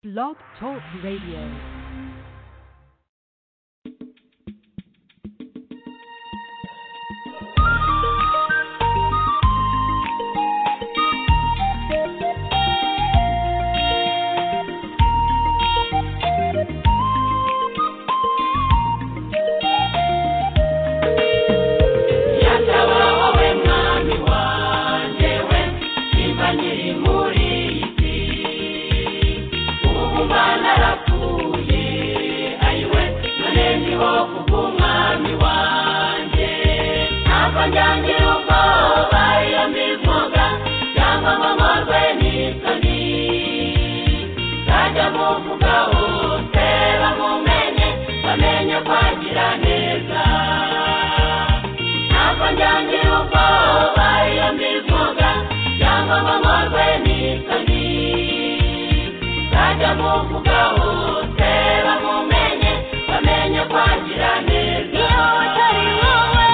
Blog Talk Radio. yataba wowe mwami wanjye we nimba nkiri muri iyi si ubu mba narapfuye ayiwe none ndiho kubw'umwami wanjye ntabwo njyangira ubwoba iyo mbivuga cyangwa ngo nkorwe n'isoni nzajya muvuga hose bamumenye bamenye kwagira neza ntabwo njyangira ubwoba iyo mbivuga cyangwa ngo nkorwe n'isoni nzajya muvuga hose bamumenye bamenye kwagira neza iyo atari wowe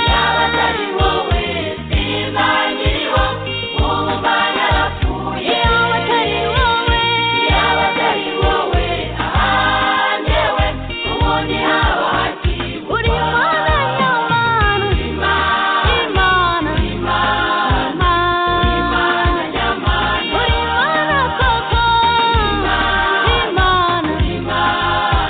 yaba atari wowe sinzangiriho ubu mba narapfuye iyo atari wowe yaba atari wowe aha njyewe ubundi haba hakiri Uri Mana nyamana, Imana, Imana Imana Mana, Imana nyamana Uri Mana koko, Imana Imana,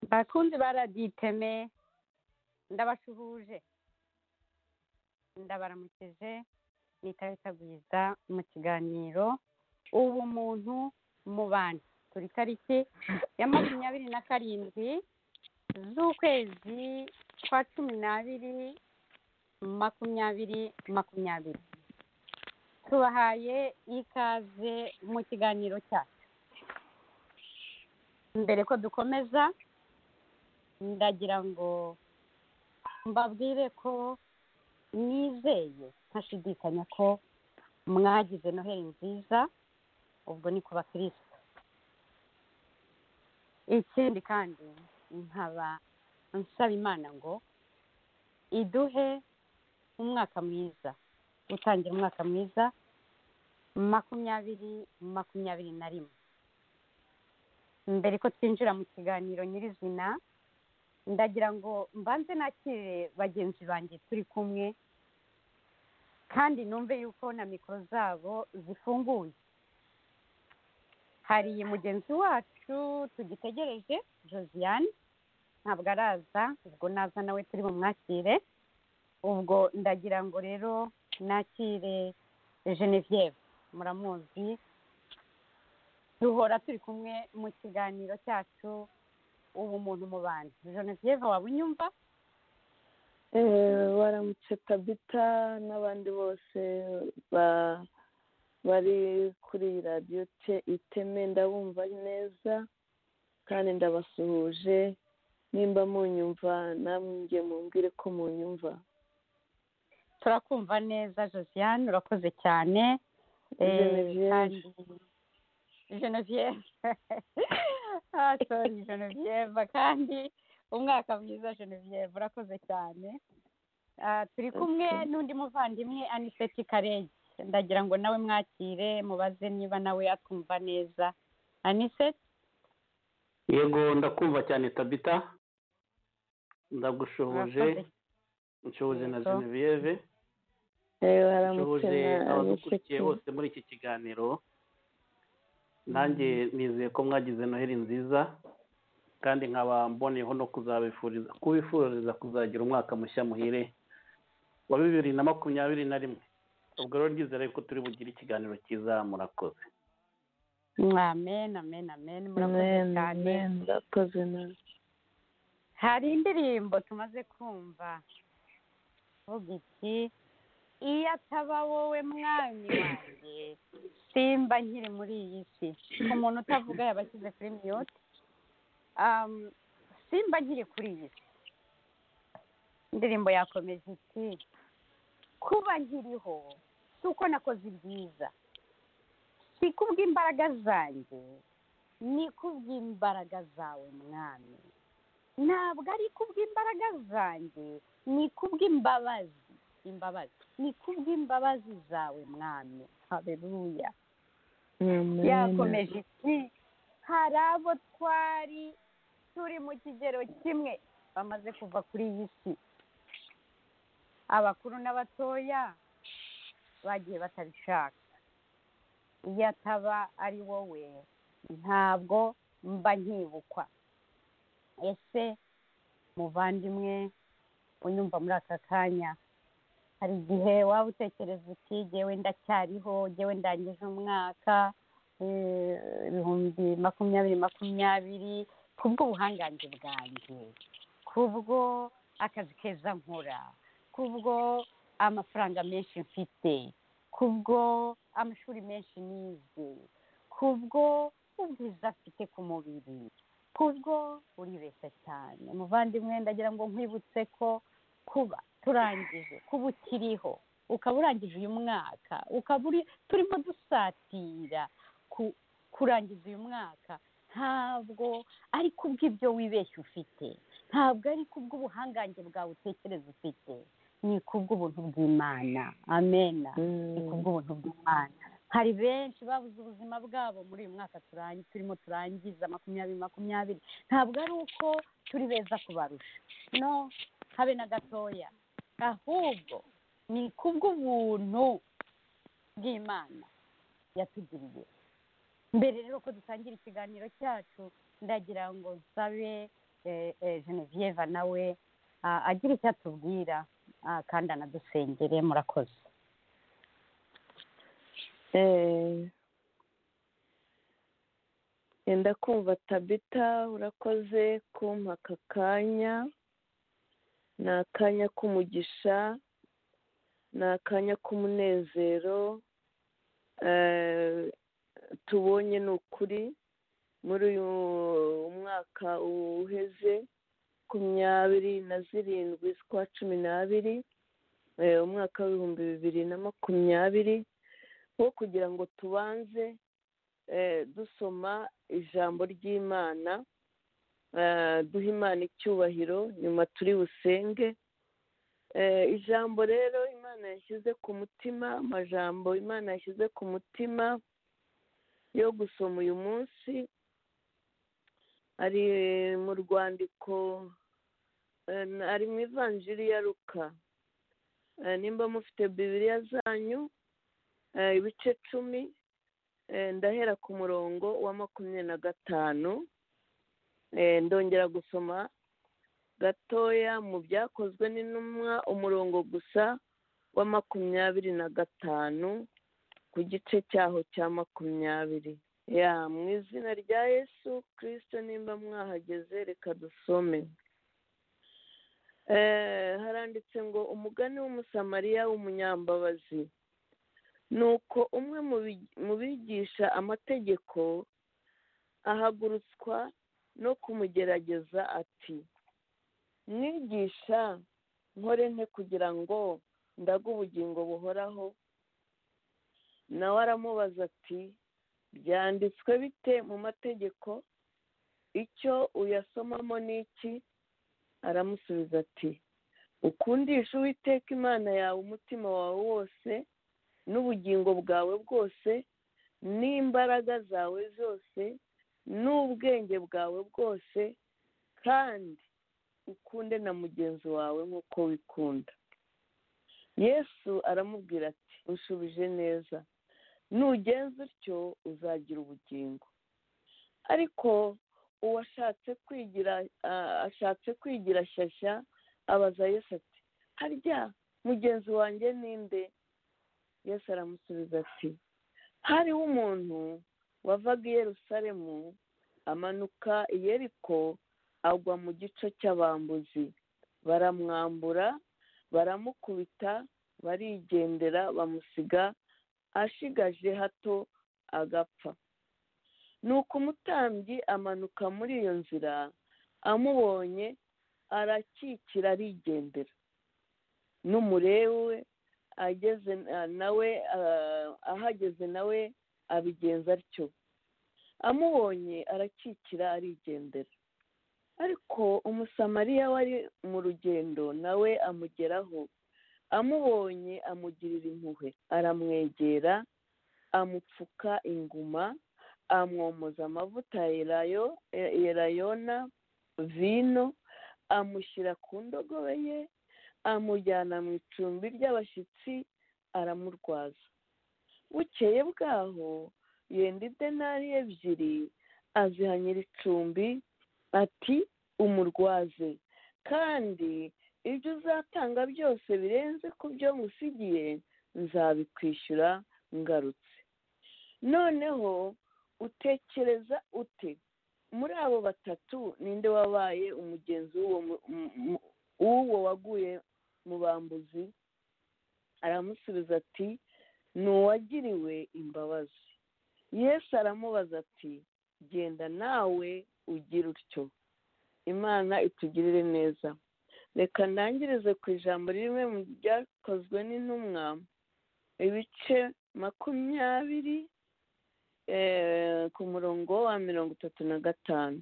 abakunzi baraditeme ndabasuhuje ndabaramukije nitahita bwiza mu kiganiro ubu muntu mu bantu turi tariki ya makumyabiri na karindwi z'ukwezi kwa cumi n'abiri makumyabiri makumyabiri tubahaye ikaze mu kiganiro cyacu mbere ko dukomeza ndagira ngo mbabwire ko nizeye ntashidikanya ko mwagize noheli nziza ubwo ni ku bakirisitu ikindi kandi nkaba nsaba imana ngo iduhe umwaka mwiza gutangira umwaka mwiza makumyabiri makumyabiri na rimwe mbere ko twinjira mu kiganiro nyirizina ndagira ngo mbanze nakire bagenzi banjye turi kumwe kandi numve yuko na mikoro zabo zifunguye hari mugenzi wacu tugitegereje josiane ntabwo araza ubwo naza nawe turi bumwakire ubwo ndagira ngo rero nakire genevieve muramuzi duhora turi kumwe mu kiganiro cyacu ubu muntu mu bantu genevieve waba unyumva Eh, baramutse tabita n'abandi bose ba- bari kuri radiyo te- iteme ndabumva neza kandi ndabasuhuje nimba munyumva namwe njye mumbwire ko munyumva turakumva neza josiane urakoze cyane Eh, Genevieve. kandi- genevieve Ah, sorry genevieve kandi umwaka mwiza genevieve urakoze cyane Ah, turi kumwe Okay. n'undi muvandimwe aniseti karege ndagira ngo nawe mwakire mubaze niba nawe atwumva neza aniseti yego ndakumva cyane tabita ndagushoboje urakoze nshoboje na Yego. genevieve Eh, baramutse nshoboje na abadukurikiye Aniseti. bose muri iki kiganiro nanjye nizeye ko mwagize noheli nziza kandi nkaba mboneyeho no kuzabifuriza kubifuriza kuzagira umwaka mushya muhire wa bibiri na makumyabiri na rimwe ubwo rero ndizera ko turi bugire ikiganiro cyiza murakoze amen amen amen murakoze Amen, cyane amen, murakoze nawe hari indirimbo tumaze kumva vuga iki iyo ataba wowe mwami wanjye simba nkiri muri iyi si umuntu utavuga yaba ashyize kuri miyoti Um, simba nkiri kuri iyi si indirimbo yakomeje iti kuba nkiriho si uko nakoze ibyiza si kubw'imbaraga zanjye ni kubw'imbaraga zawe mwami ntabwo ari kubw'imbaraga zanjye ni kubw'imbabazi imbabazi ni kubw'imbabazi zawe mwami haberuya Amen. yakomeje iti hari abo twari turi mu kigero kimwe bamaze kuva kuri iyi si abakuru n'abatoya bagiye batabishaka iyo ataba ari wowe ntabwo mba nkibukwa ese muvandimwe unyumva muri aka kanya hari igihe waba utekereza uti jyewe ndacyariho jyewe ndangije umwaka eh, ibihumbi makumyabiri makumyabiri kubw'ubuhangange bwanjye kubwo akazi keza nkora kubwo amafaranga menshi mfite kubwo amashuri menshi nize kubwo ubwiza mfite ku mubiri kubwo uribeshya cyane muvandimwe ndagira ngo nkwibutse ko kuba turangije kuba ukiriho ukaba urangije uyu mwaka ukaba uri turimo dusatira ku- kurangiza uyu mwaka ntabwo ari kubw'ibyo wibeshya ufite ntabwo ari kubw'ubuhangange bwawe utekereza ufite ni kubw'ubuntu bw'imana amena ni Mm. kubw'ubuntu bw'imana hari benshi babuze ubuzima bwabo muri uyu mwaka turangi- turimo turangiza makumyabiri makumyabiri ntabwo ari uko turi beza kubarusha no habe na gatoya ahubwo ni kubw'ubuntu bw'imana yatugiriye mbere rero ko dutangira ikiganiro cyacu ndagira ngo nsabe eh, eh, genevieve nawe ah, agira icyo atubwira ah, kandi anadusengere murakoze Eh, yenda kumva tabita urakoze kumpa aka kanya ni akanya k'umugisha ni akanya k'umunezero eh, tubonye ni ukuri muri uyu mwaka uheze makumyabiri na zirindwi z'ukwa cumi n'abiri eh, umwaka w'ibihumbi bibiri na makumyabiri wo kugira ngo tubanze eh, dusoma ijambo ry'imana eh, duha imana icyubahiro nyuma turi busenge Eh, ijambo rero imana yashyize ku mutima amajambo imana yashyize ku mutima yo gusoma uyu munsi ari mu rwandiko eh, ari mu ivanjiri ya ruka Eh, nimba mufite bibiriya zanyu eh, ibice cumi eh, ndahera ku murongo wa makumyabiri na gatanu Eh, ndongera gusoma gatoya mu byakozwe n'intumwa umurongo gusa wa makumyabiri na gatanu ku gice cyaho cya makumyabiri ya mu izina rya yesu kirisito nimba mwahageze reka dusome Eh, haranditse ngo umugani w'umusamariya w'umunyambabazi nuko umwe mu bi- mu bigisha amategeko ahagurutswa no kumugerageza ati mwigisha nkore nte kugira ngo ndaga ubugingo buhoraho nawe aramubaza ati byanditswe bite mu mategeko icyo uyasomamo ni iki aramusubiza ati ukundisha uwiteka imana yawe umutima wawe wose n'ubugingo bwawe bwose n'imbaraga zawe zose n'ubwenge bwawe bwose kandi ukunde na mugenzi wawe nk'uko wikunda yesu aramubwira ati ushubije neza nugenza utyo uzagira ubugingo ariko uwashatse kwigira ah, ashatse kwigira shyashya abaza yesu ati harya mugenzi wanjye ninde yesu aramusubiza ati hariho umuntu wavaga i yerusalemu amanuka i yeriko agwa mu gico cy'abambuzi baramwambura baramukubita barigendera bamusiga ashigaje hato agapfa nuko umutambyi amanuka muri iyo nzira amubonye arakikira arigendera n'umurewe we ageze na- nawe ah, ahageze nawe abigenza atyo amubonye arakikira arigendera ariko umusamariya wari mu rugendo nawe amugeraho amubonye amugirira impuhwe aramwegera amupfuka inguma amwomoza amavuta ya elayo- e- elayona vino amushyira ku ndogobe ye amujyana mu icumbi ry'abashyitsi aramurwaza bukeye bwaho yenda idenari ebyiri azihanyira icumbi ati umurwaze kandi ibyo uzatanga byose birenze ku byo musigiye nzabikwishyura ngarutse noneho utekereza ute muri abo batatu ninde wabaye umugenzi w'uwo mu- mu- mu- w'uwo waguye mu bambuzi aramusubiza ati ni uwagiriwe imbabazi yesu aramubaza ati genda nawe ugira utyo imana itugirire neza reka ndangirize ku ijambo rimwe mu ryakozwe n'intumwa ibice makumyabiri eh, ku murongo wa mirongo itatu na gatanu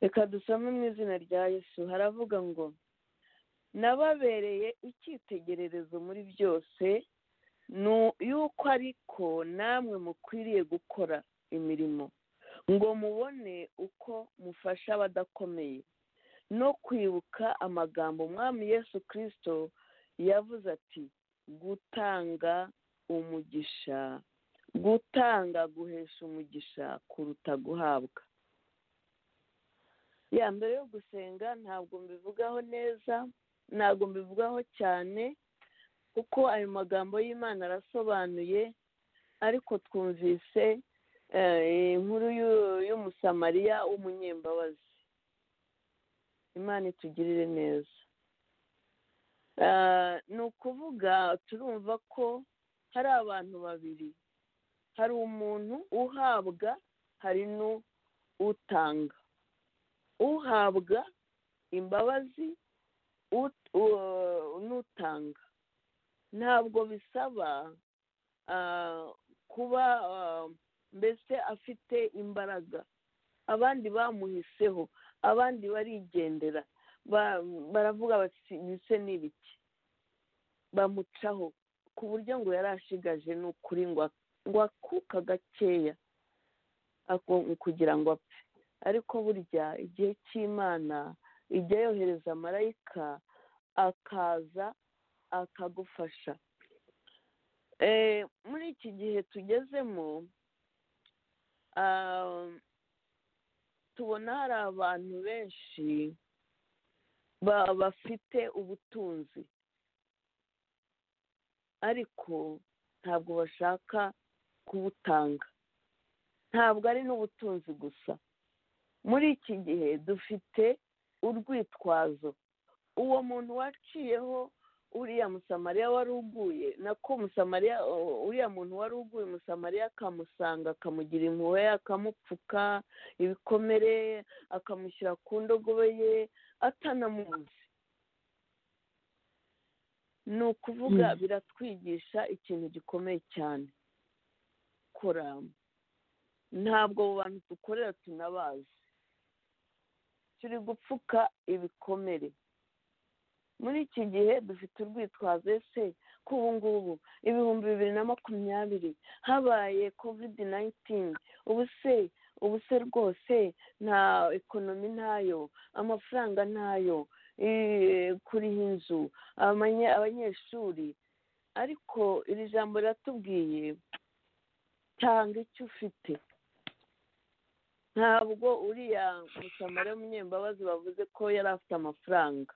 reka dusome mu izina rya yesu haravuga ngo nababereye icyitegererezo muri byose ni u- y'uko ariko namwe mukwiriye gukora imirimo ngo mubone uko mufasha abadakomeye no kwibuka amagambo umwami yesu kirisito yavuze ati gutanga umugisha gutanga guhesha umugisha kuruta guhabwa ya mbere yo gusenga ntabwo mbivugaho neza ntabwo mbivugaho cyane kuko ayo magambo y'imana arasobanuye ariko twumvise eh, inkuru y'u- y'umusamariya w'umunyembabazi imana itugirire neza Ah, ni ukuvuga turumva ko hari abantu babiri hari umuntu uhabwa hari n'utanga uhabwa imbabazi ut- u- n'utanga ntabwo bisaba ah, kuba ah, mbese afite imbaraga abandi bamuhiseho abandi barigendera Ba- baravuga bati bise n'ibiki bamucaho ku buryo ngo yari ashigaje ni ukuri ngo ak- ngo akuka gakeya ako- kugira ngo apfe ariko burya igihe cy'imana ijya yohereza marayika akaza akagufasha Eh, muri iki gihe tugezemo ah, tubona hari abantu benshi ba- bafite ubutunzi ariko ntabwo bashaka kubutanga ntabwo ari n'ubutunzi gusa muri iki gihe dufite urwitwazo uwo muntu waciyeho uriya musamariya wari uguye nako musamariya u- uriya muntu wari uguye umusamariya akamusanga akamugira impuhwe akamupfuka ibikomere akamushyira ku ndogobe ye atanamuzi ni ukuvuga biratwigisha ikintu gikomeye cyane kora ntabwo abo bantu dukorera tunabazi turi gupfuka ibikomere muri iki gihe dufite urwitwazo ese ko ubu ngubu ibihumbi bibiri na makumyabiri habaye kovidi nayintini ubu se ubu se rwose nta ekonomi ntayo amafaranga ntayo eh, kuriha inzu amanye- abanyeshuri ariko iri jambo riratubwiye tanga icyo ufite ntabwo uriya musamariya w'umunyembabazi bavuze ko yari afite amafaranga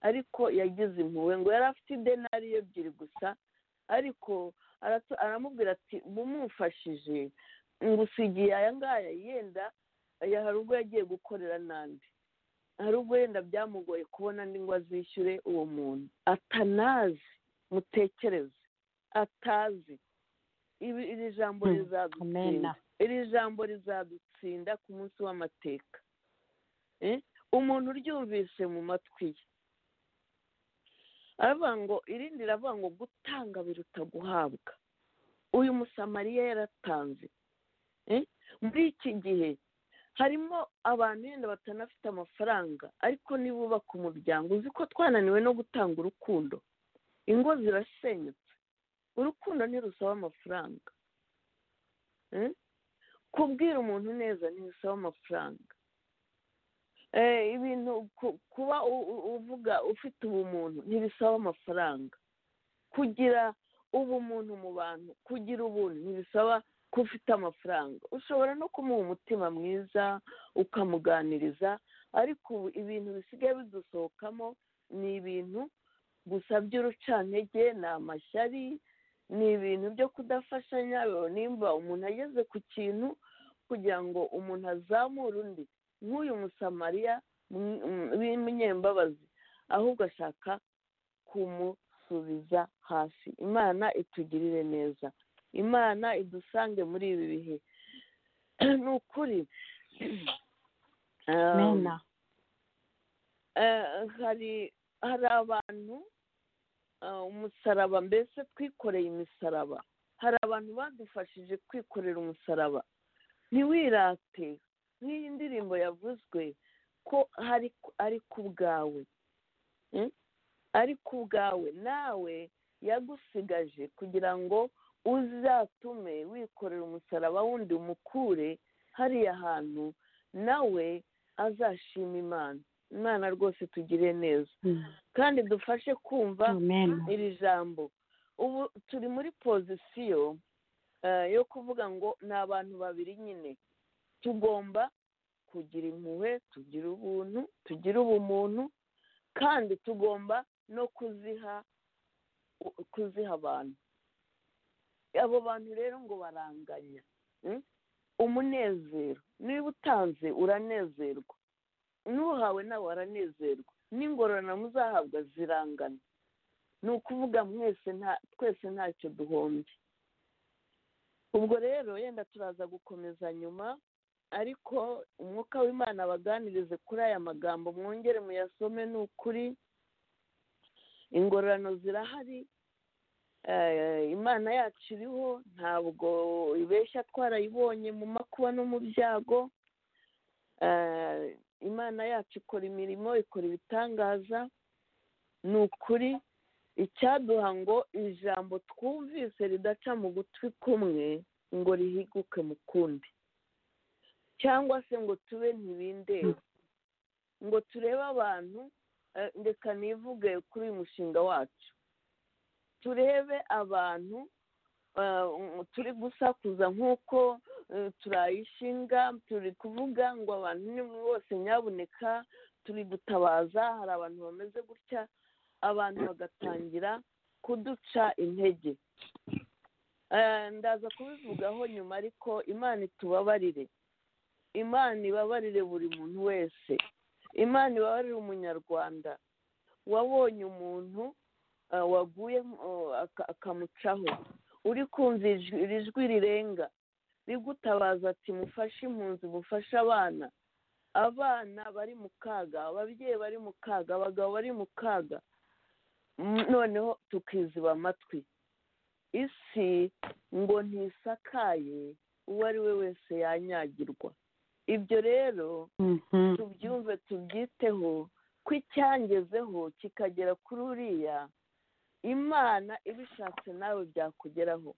ariko yagize impuhwe ngo yari afite idenariyo ebyiri gusa ariko aratu- aramubwira ati mumufashije ngo usigiye aya ngaya yenda ya- hari ubwo yagiye gukorera n'andi hari ubwo yenda byamugoye kubona andi ngo azishyure uwo muntu atanazi mutekereze atazi ibi iri jambo Hmm. Amena. rizadutsinda iri jambo rizadutsinda ku munsi w'amateka Eh? umuntu uryumvise mu matwi ye aravuga ngo irindi riravuga ngo gutanga biruta guhabwa uyu musamariya yaratanze Eh? muri iki gihe harimo abantu yenda batanafite amafaranga ariko niba ubaka umuryango uzi ko twananiwe no gutanga urukundo ingo zirasenyutse urukundo ntirusaba amafaranga Eh? kubwira umuntu neza ntibisaba amafaranga Eh, ibintu ku- kuba u- u- uvuga ufite ubumuntu ntibisaba amafaranga kugira ubumuntu mu bantu kugira ubuntu ntibisaba ko ufite amafaranga ushobora no kumuha umutima mwiza ukamuganiriza ariko ubu ibintu bisigaye bidusohokamo ni ibintu gusa by'urucantege ni amashyari ni ibintu byo kudafashanya nimba umuntu ageze ku kintu kugira ngo umuntu azamure undi nk'uyu musamariya mm, mm, w'umunyembabazi ahubwo ashaka kumusubiza hasi imana itugirire neza imana idusange muri ibi bihe ni ukuri Um, mena eh, hari hari abantu eh, umusaraba mbese twikoreye imisaraba hari abantu badufashije kwikorera umusaraba ntiwirate nk'iyi ndirimbo yavuzwe ko hari ari ku bwawe Mm? ari ku bwawe nawe yagusigaje kugira ngo uzatume wikorera umusaraba wundi umukure hariya hantu nawe azashima imana imana rwose tugire neza kandi dufashe kumva mena iri jambo ubu turi muri pozisiyo eh, yo kuvuga ngo ni abantu babiri nyine tugomba kugira impuhwe tugira ubuntu tugira ubumuntu kandi tugomba no kuziha kuziha abantu abo bantu rero ngo baranganya mm? umunezero niba utanze uranezerwa n'uhawe nawe aranezerwa n'ingororano muzahabwa zirangana ni ukuvuga mwese nta twese ntacyo duhombye ubwo rero yenda turaza gukomeza nyuma ariko umwuka w'imana abaganirize kuri aya magambo mwongere muyasome ni ukuri ingororano zirahari imana yacu iriho ntabwo ibeshya twarayibonye mu makuba no mu byago imana yacu ikora imirimo ikora ibitangaza ni ukuri icyaduha ngo ijambo twumvise ridaca mu gutwi kumwe ngo rihiguke mu kundi cyangwa se ngo tube ntibindeba ngo turebe abantu ndeka nivuge kuri uyu mushinga wacu turebe abantu turi gusakuza nk'uko turayishinga turi kuvuga ngo abantu ni bose nyabuneka turi gutabaza hari abantu bameze gutya abantu bagatangira kuduca intege ndaza kubivugaho nyuma ariko imana itubabarire imana ibabarire buri muntu wese imana ibabarire umunyarwanda wabonye umuntu waguye akamucaho uri kumva iri jwi rirenga rigutabaza ati mufashe impunzi mufashe abana abana bari mu kaga ababyeyi bari mu kaga abagabo bari mu kaga noneho tukiziba amatwi isi ngo ntisakaye uwo ari we wese yanyagirwa ibyo rero tubyumve tubyiteho ko icyangezeho kikagera kuri uriya imana ibishatse nawe byakugeraho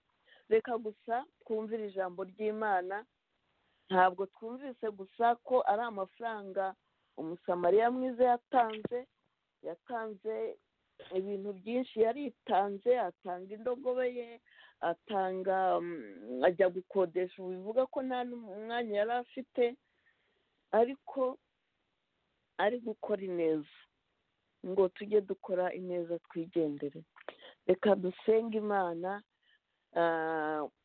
reka gusa twumvire ijambo ry'imana ntabwo twumvise gusa ko ari amafaranga umusamariya mwiza yatanze yatanze ibintu byinshi yaritanze atanga indogobe ye atanga ajya gukodesha ubu bivuga ko nta n'umwanya yari afite ariko ari gukora ineza ngo tujye dukora ineza twigendere reka dusenge imana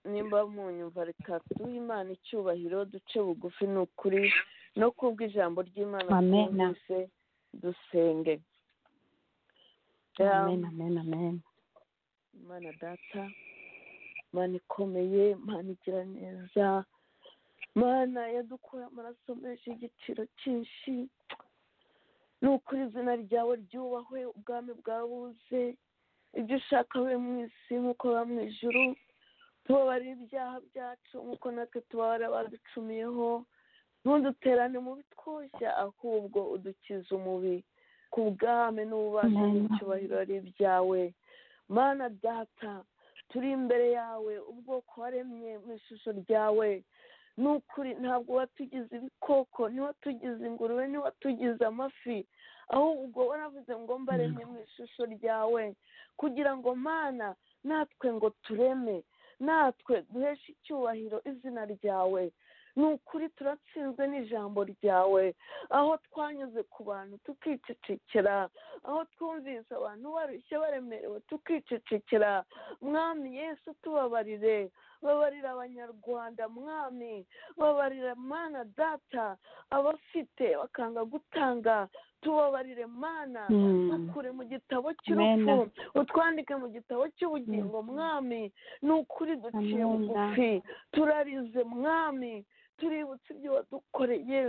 nimba mu nyumva reka duhe imana icyubahiro duce bugufi ni ukuri no kubwo ijambo ry'imana twumvise dusenge amen amen amen imana data imana ikomeye imana igira neza imana yadukuye amaraso menshi y'igiciro cyinshi ni ukuri izina ryawe ryubahwe ubwami bwawe buze ibyo ushaka we mu isi nk'uko baba mu ijuru tubabare ibyaha byacu nk'uko natwe tubabara baducumiyeho ntuduterane mu bitwoshya ahubwo udukize umubi ku bwame n'ububasha n'icyubahiro ari ibyawe mana data turi imbere yawe ubwoko waremye mu ishusho ryawe ni ukuri ntabwo watugize ibikoko ntiwatugize ingurube ntiwatugize amafi ahubwo waravuze ngo mbaremye mu ishusho ryawe kugira ngo mana natwe ngo tureme natwe duheshe icyubahiro izina ryawe ni ukuri turatsinzwe n'ijambo ryawe aho twanyuze ku bantu tukicecekera aho twumvise abantu barushye baremerewe tukicecekera mwami yesu tubabarire babarira abanyarwanda mwami babarira mana data abafite bakanga gutanga tubabarire mana dukure mu gitabo cy'urupfu utwandike mu gitabo cy'ubugingo mwami ni ukuri duciye bugufi turarize mwami tuributse ibyo wadukoreye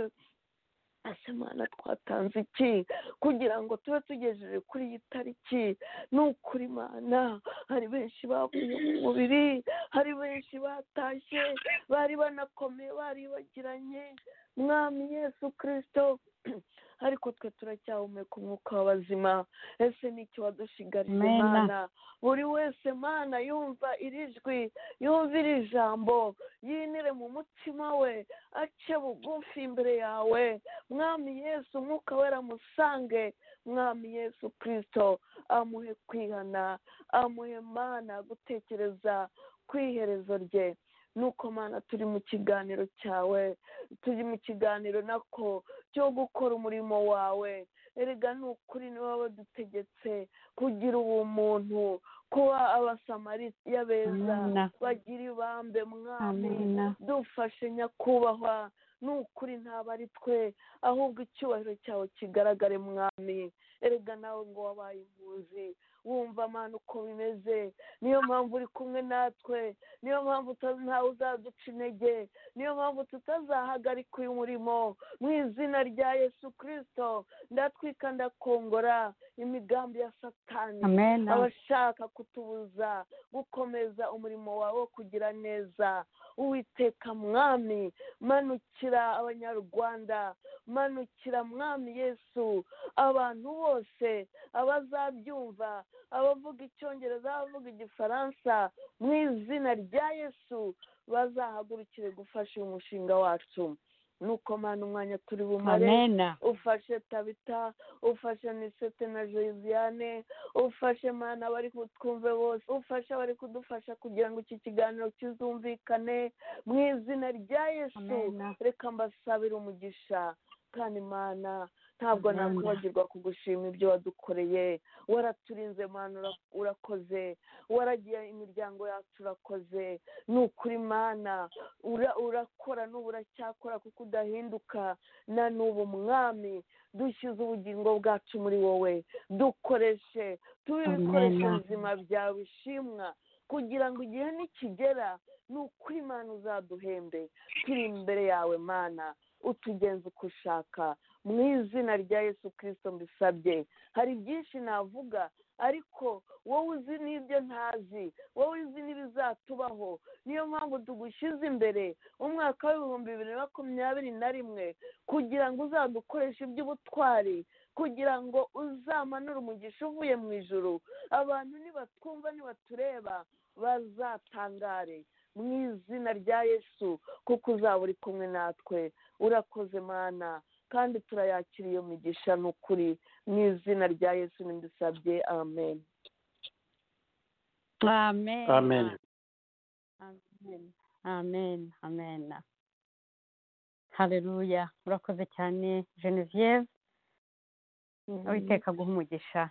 ese mwana twatanze iki kugira ngo tube tugejeje kuri iyi tariki ni ukuri mana hari benshi bavuye mu mubiri hari benshi batashye bari banakomeye baribagiranye mwami yesu kirisito ariko twe turacyahumeka umwuka w'abazima ese nicyo wadushigarije imana buri wese mana yumva iri jwi yumva iri jambo yinire mu mutima we ace bugufi imbere yawe mwami yesu umwuka wera musange mwami yesu kirisito amuhe kwihana amuhe mana gutekereza ku iherezo rye nuko mana turi mu kiganiro cyawe turi mu kiganiro nako cyo gukora umurimo wawe erega ni ukuri niba wadutegetse kugira ubumuntu kuba abasamariya beza Amina. bagira ibambe mwami Amina. dufashe nyakubahwa ni ukuri ntabwo ari twe ahubwo icyubahiro cyawe kigaragare mwami erega nawe ngo wabaye impuzi wumva amana uko bimeze niyo mpamvu uri kumwe natwe niyo mpamvu utazi ntawe uzaduca intege niyo mpamvu tutazahagarika uyu murimo mu izina rya yesu kirisito ndatwika ndakongora imigambi ya satani amen abashaka kutubuza gukomeza umurimo wawe wo kugira neza uwiteka mwami manukira abanyarwanda manukira mwami yesu abantu bose abazabyumva abavuga icyongereza abavuga igifaransa mu izina rya yesu bazahagurukire gufasha uyu mushinga wacu nuko mana umwanya turi bumare amen ufashe tabita ufashe nisete na josiane ufashe mana abari kutwumve bose ufashe abari kudufasha kugira ngo iki kiganiro kizumvikane mu izina rya yesu Amen. reka mbasabire umugisha kandi mana ntabwo Amen. nakwibagirwa kugushima ibyo wadukoreye waraturinze mana ura- urakoze waragiye imiryango yacu urakoze ni ukuri mana ura- urakora n'ubu uracyakora kuko udahinduka na n'ubu mwami dushyize ubugingo bwacu muri wowe dukoreshe tube Amen. ibikoresho bizima byawe bishimwa kugira ngo igihe nikigera ni ukuri mana uzaduhembe turi imbere yawe mana utugenze uko ushaka mu izina rya yesu kirisito mbisabye hari byinshi navuga ariko wowe uzi n'ibyo ntazi wowe uzi n'ibizatubaho niyo mpamvu tugushyize imbere umwaka w'ibihumbi bibiri na makumyabiri na rimwe kugira ngo uzadukoreshe iby'ubutwari kugira ngo uzamanure umugisha uvuye mu ijuru abantu nibatwumva nibatureba bazatangare mu izina rya yesu kuko uzaba uri kumwe natwe urakoze mana kandi turayakira iyo migisha ni ukuri mu izina rya yesu ntidusabye amen amen amen amen amen amen haleluya urakoze cyane genevieve uwiteka guha umugisha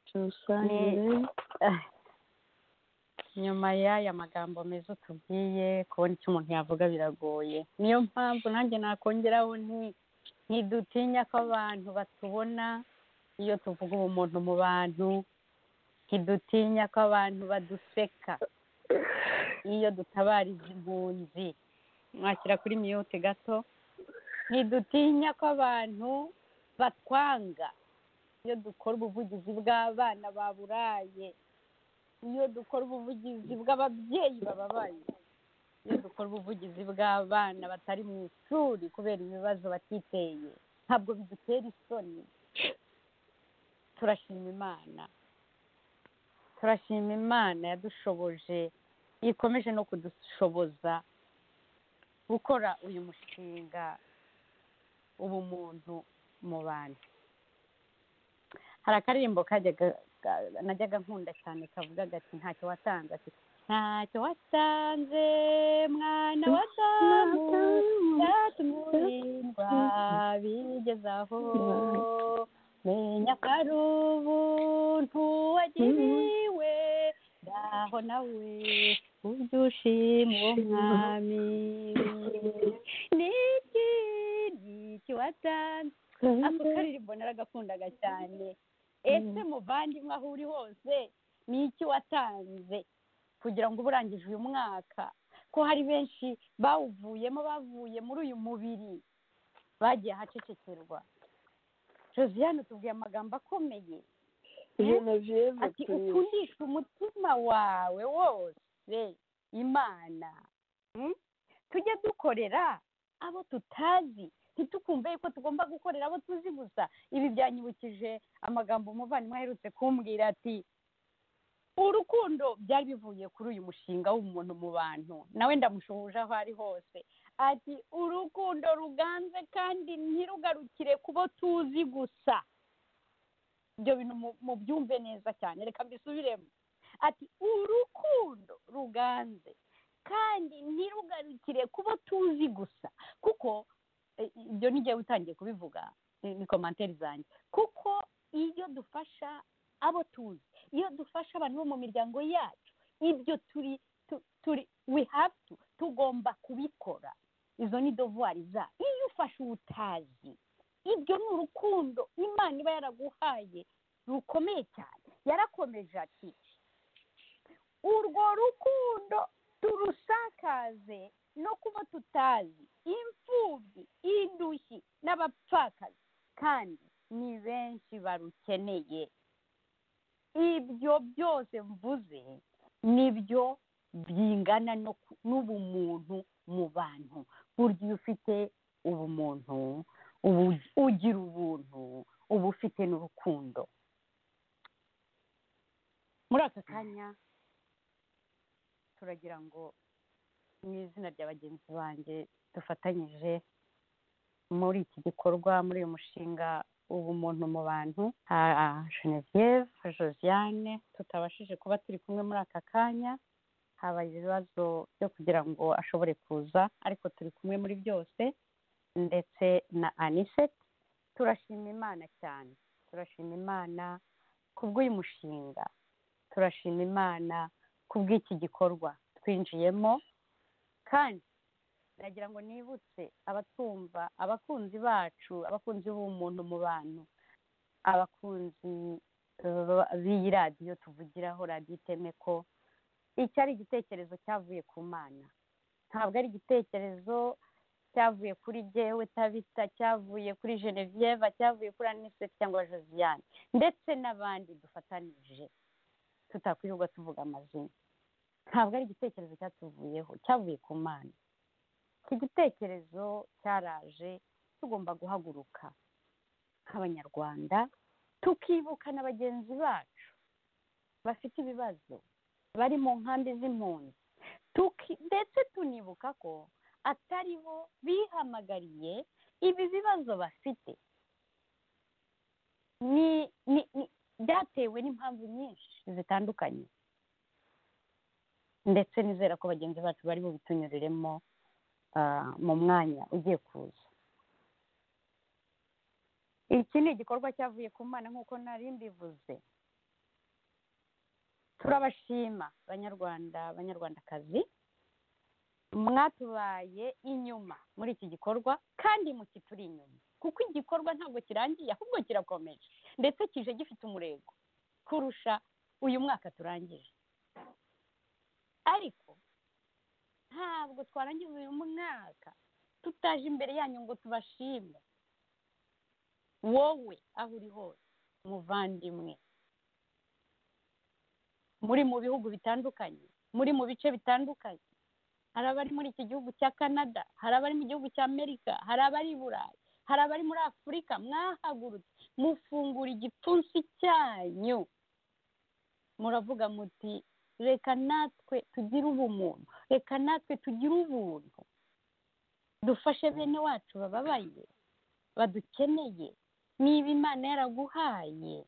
tuwusangire Ah. nyuma y'aya magambo meza utubwiye kubona icyo umuntu yavuga biragoye niyo mpamvu nanjye nakongeraho nti ntidutinya ko abantu batubona iyo tuvuga ubumuntu mu bantu ntidutinya ko abantu baduseka iyo dutabariza impunzi mwakira kuri miyute gato ntidutinya ko abantu batwanga iyo dukora ubuvugizi bw'abana baburaye iyo dukora ubuvugizi bw'ababyeyi bababaye iyo dukora ubuvugizi bw'abana batari mu ishuri kubera ibibazo batiteye ntabwo bidutera isoni turashima imana turashima imana yadushoboje ikomeje no kudushoboza gukora uyu mushinga ubumuntu mu bantu hari akaririmbo kajyaga ga- najyaga nkunda cyane kavuga gati ntacyo watanze ati ntacyo watanze mwana wadamu byatumye urindwa bigeze aho menya ko ari ubuntu wagiriwe ngaho nawe ubyo ushima uwo mwami niki niki watanze ako karirimbo naragakundaga cyane ese muvandimwe aho uri hose ni iki watanze kugira ngo uba urangije uyu mwaka ko hari benshi bawuvuyemo bavuye muri uyu mubiri bagiye ahacecekerwa josiane tubwiye amagambo akomeye genevieve ati turi ukundishe umutima wawe wose imana Mm? tujye dukorera abo tutazi ntitukumve yuko tugomba gukorera abo tuzi gusa ibi byanyibukije amagambo umuvandimwe aherutse kumbwira ati urukundo byari bivuye kuri uyu mushinga w'umuntu mu bantu nawe ndamushuhuje aho ari hose ati urukundo ruganze kandi ntirugarukire ku bo tuzi gusa ibyo bintu mu- mubyumve neza cyane reka mbisubiremo ati urukundo ruganze kandi ntirugarukire ku bo tuzi gusa kuko eh, ibyo n'igihe utangiye kubivuga ni ni komantere zanjye kuko iyo dufasha abo tuzi iyo dufasha abantu bo mu miryango yacu ibyo turi tu- turi we have to tugomba kubikora izo ni dovuwari zacu iyo ufashe ubutazi ibyo ni urukundo imana iba yaraguhaye rukomeye cyane yarakomeje ati urwo rukundo turusakaze no kuba tutazi imfubyi indushyi n'abapfakazi kandi ni benshi barukeneye ibyo byose mvuze nibyo bingana no ku- n'ubumuntu mu bantu burya iyo ufite ubumuntu ubu ugira ubuntu uba ufite n'urukundo muri aka kanya turagira ngo mu izina rya bagenzi banjye dufatanyije muri iki gikorwa muri uyu mushinga ubumuntu mu bantu ha Genevieve Josiane tutabashije kuba turi kumwe muri aka kanya habaye ibibazo byo kugira ngo ashobore kuza ariko turi kumwe muri byose ndetse na Anisette turashima Imana cyane turashima Imana kubw'uyu mushinga turashima Imana kubw'iki gikorwa twinjiyemo kandi ndagira ngo nibutse abatwumva abakunzi bacu abakunzi b'umuntu mu bantu abakunzi eh, b'iyi radiyo tuvugiraho radiyo iteme ko iki ari igitekerezo cyavuye ku mana ntabwo ari igitekerezo cyavuye kuri jyewe tabita cyavuye kuri genevieve cyavuye kuri anisette cyangwa josiane ndetse n'abandi dufatanije tutakwirirwa tuvuga amazina ntabwo ari igitekerezo cyatuvuyeho cyavuye ku mana iki gitekerezo cyaraje tugomba guhaguruka nk'abanyarwanda tukibuka na bagenzi bacu bafite ibibazo bari mu nkambi z'impunzi Tuki- ndetse tunibuka ko atari bo bihamagariye ibi bibazo bafite ni ni ni- byatewe n'impamvu nyinshi zitandukanye ndetse nizera ko bagenzi bacu bari bubitunyuriremo ah, mu mwanya ugiye kuza iki ni igikorwa cyavuye ku mana nk'uko nari mbivuze turabashima banyarwanda banyarwandakazi mwatubaye inyuma muri iki gikorwa kandi mukituri inyuma kuko igikorwa ntabwo kirangiye ahubwo kirakomeje ndetse kije gifite umurego kurusha uyu mwaka turangije ariko ntabwo twarangiza uyu mwaka tutaje imbere yanyu ngo tubashime wowe aho uri hose muvandimwe muri mu bihugu bitandukanye muri mu bice bitandukanye hari abari muri iki gihugu cya canada hari abari mu gihugu cya amerika hari abari i burayi hari abari muri afurika mwahagurutse mufungura igipfunsi cyanyu muravuga muti reka natwe tugire ubumuntu reka natwe tugire ubuntu dufashe bene wacu bababaye badukeneye niba imana yaraguhaye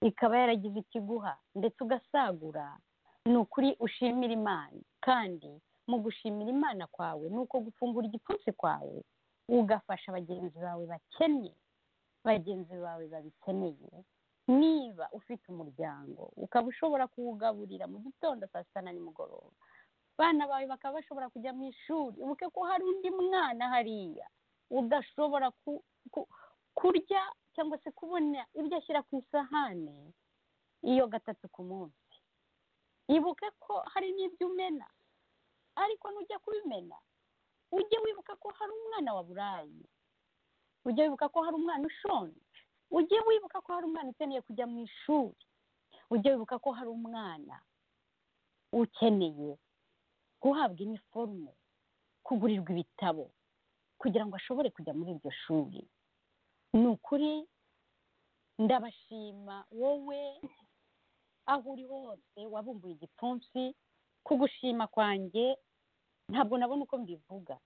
ikaba yaragize ikiguha ndetse ugasagura ni ukuri ushimira imana kandi mu gushimira imana kwawe ni uko gufungura igipfunsi kwawe ugafasha bagenzi bawe bakennye bagenzi bawe babikeneye niba ufite umuryango ukaba ushobora kuwugaburira mu gitondo saa sita na nimugoroba abana bawe bakaba bashobora kujya mu ishuri ubuke ko hari undi mwana hariya udashobora ku- ku- kurya cyangwa se kubona ibyo ashyira ku isahane iyo gatatu ku munsi ibuke ko hari n'ibyo umena ariko nujya kubimena ujye wibuka ko hari umwana waburaye ujye wibuka ko hari umwana ushonje ujye wibuka ko hari umwana ukeneye kujya mu ishuri ujye wibuka ko hari umwana ukeneye guhabwa iniforume kugurirwa ibitabo kugira ngo ashobore kujya muri iryo shuri ni ukuri ndabashima wowe aho uri hose wabumbuye igipfunsi kugushima kwanjye ntabwo nabona uko mbivuga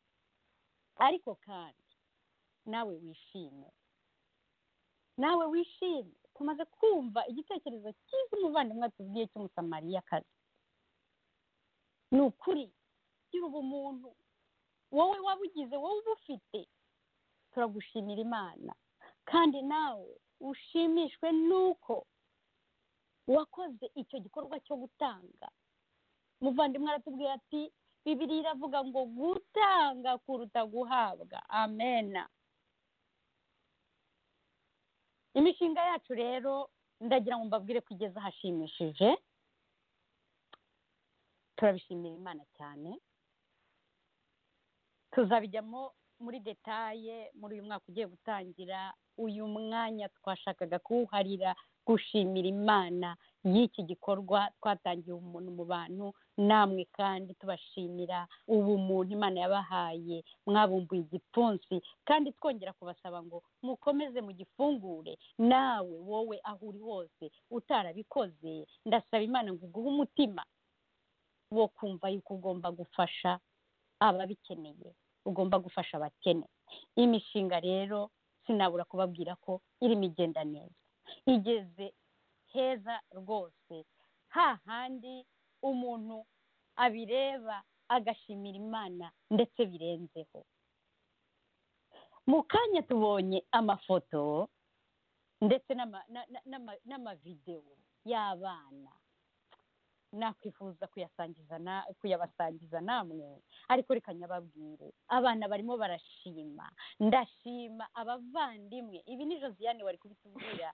ariko kandi nawe wishime nawe wishime tumaze kumva igitekerezo cyiza umuvandimwe atubwiye cy'umusamariyakazi ni ukuri gira ubumuntu wowe wabugize wowe uba ufite turagushimira imana kandi nawe ushimishwe n'uko wakoze icyo gikorwa cyo gutanga umuvandimwe aratubwira ati bibiri iravuga ngo gutanga kuruta guhabwa amena imishinga yacu rero ndagira ngo mbabwire ko igeze ahashimishije turabishimira imana cyane tuzabijyamo muri detaye muri uyu mwaka ugiye gutangira uyu mwanya twashakaga kuwuharira gushimira imana y'iki gikorwa twatangiye umuntu mu bantu namwe kandi tubashimira ubumuntu imana yabahaye mwabumbuye igipfunsi kandi twongera kubasaba ngo mukomeze mu gifungure nawe wowe aho uri hose utarabikoze ndasaba imana ngo uguhe umutima wo kumva yuko ugomba gufasha ababikeneye ugomba gufasha abakene imishinga rero sinabura kubabwira ko irimo igenda neza igeze heza rwose hahandi umuntu abireba agashimira imana ndetse birenzeho mu kanya tubonye amafoto ndetse n'ama- na- na- n'ama- n'amavidewo y'abana nakwifuza kuyasangiza na kuyabasangiza namwe ariko reka nyababwire abana barimo barashima ndashima abavandimwe ibi ni josiane wari kubitubwira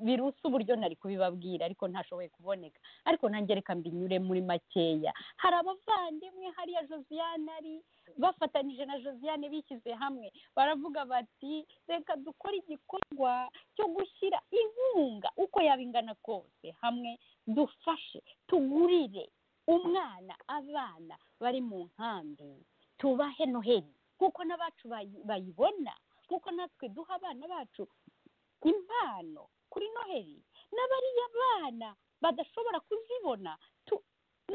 birusa uburyo nari kubibabwira ariko ntashoboye kuboneka ariko nanjye reka mbinyure muri makeya hari abavandimwe hariya josiane ari bafatanyije na josiane bishyize hamwe baravuga bati reka dukore igikorwa cyo gushyira inkunga uko yaba ingana kose hamwe dufashe tugurire umwana abana bari mu nkambi tubahe noheli nk'uko n'abacu bayi- bayibona nk'uko natwe duha abana bacu impano kuri noheli n'abariya bana badashobora kuzibona tu-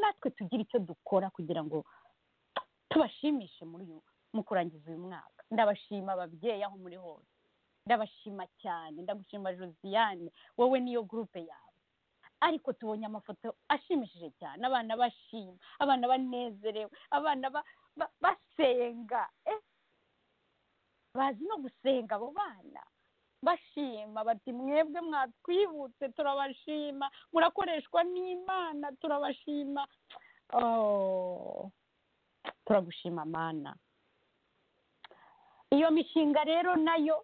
natwe tugira icyo dukora kugira ngo tubashimishe muri uyu mu kurangiza uyu mwaka ndabashima ababyeyi aho muri hose ndabashima cyane ndagushima josiane wowe niyo gurupe yawe ariko tubonye amafoto ashimishije cyane abana bashima abana banezerewe abana ba- ba- basenga eh bazi no gusenga abo bana bashima bati mwebwe mwatwibutse turabashima murakoreshwa n'imana turabashima oh turagushima mana iyo mishinga rero nayo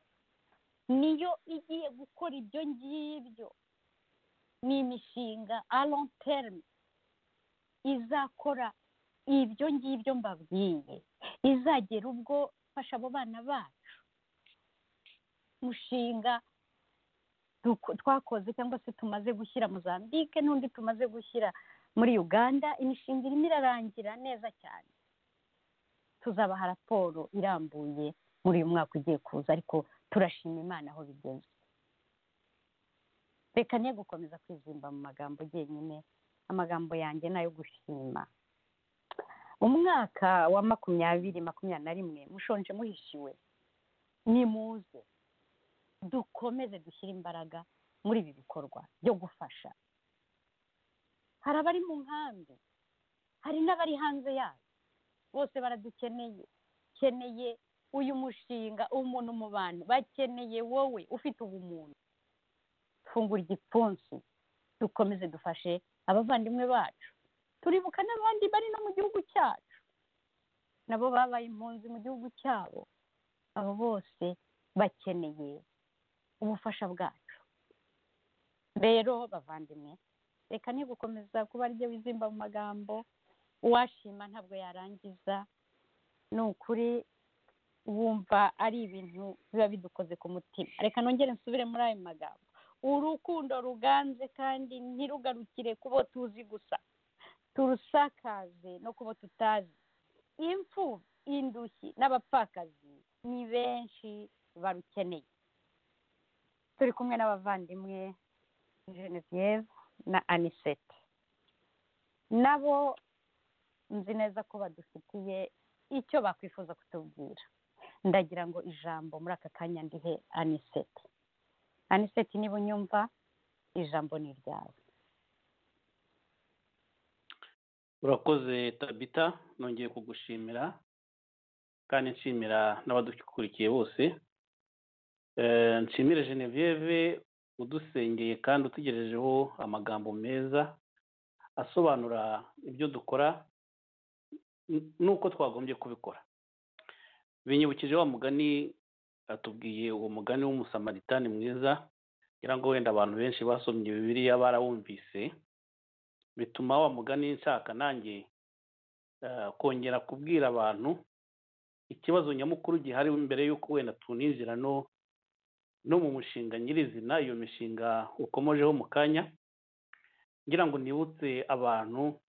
niyo igiye gukora ibyo ngibyo ni imishinga long term izakora ibyo ngibyo mbabwiye izagera ubwo fasha abo bana bacu mushinga duko- twakoze cyangwa se tumaze gushyira mozambique n'undi tumaze gushyira muri uganda imishinga irimo irarangira neza cyane tuzabaha raporo irambuye muri uyu mwaka ugiye kuza ariko turashima imana aho bigeze reka ne gukomeza kwizimba mu magambo njyenyine amagambo yanjye ni ayo gushima umwaka wa makumyabiri makumyabiri na rimwe mushonje muhishiwe nimuze dukomeze dushyire imbaraga muri ibi bikorwa byo gufasha hari abari mu nkambi hari n'abari hanze yayo bose baradukeneye keneye uyu mushinga umuntu mu bantu bakeneye wowe ufite ubumuntu fungura igipfunsi dukomeze dufashe abavandimwe bacu turibuka n'abandi bari no mu gihugu cyacu nabo babaye impunzi mu gihugu cyabo abo bose bakeneye ubufasha bwacu rero bavandimwe reka ni gukomeza kuba aribyo wizimba mu magambo uwashima ntabwo yarangiza ni ukuri wumva ari ibintu biba bidukoze ku mutima reka nongere nsubire muri ayo magambo urukundo ruganze kandi ntirugarukire ku bo tuzi gusa turusakaze no ku bo tutazi impfu indushyi n'abapfakazi ni benshi barukeneye turi kumwe n'abavandimwe Genevieve na anisete nabo nzi neza ko badufitiye icyo bakwifuza kutubwira ndagira ngo ijambo muri aka kanya ndihe anisete anisete niba unyumva ijambo ni iryawe urakoze tabita nongeye kugushimira kandi nshimira n'abadukurikiye bose Eh, nshimire genevieve udusengeye kandi utugejejeho amagambo meza asobanura ibyo dukora n- n'uko twagombye kubikora binyibukije wa mugani atubwiye uwo mugani w'umusamaritanani mwiza ngira ngo wenda abantu benshi basomye bibiliya barawumvise bituma wa mugani nshaka nanjye eh, kongera kubwira abantu ikibazo nyamukuru gihari mbere y'uko wenda tuninjira no no mu mushinga nyirizina iyo mishinga ukomojeho mu kanya ngira ngo nibutse abantu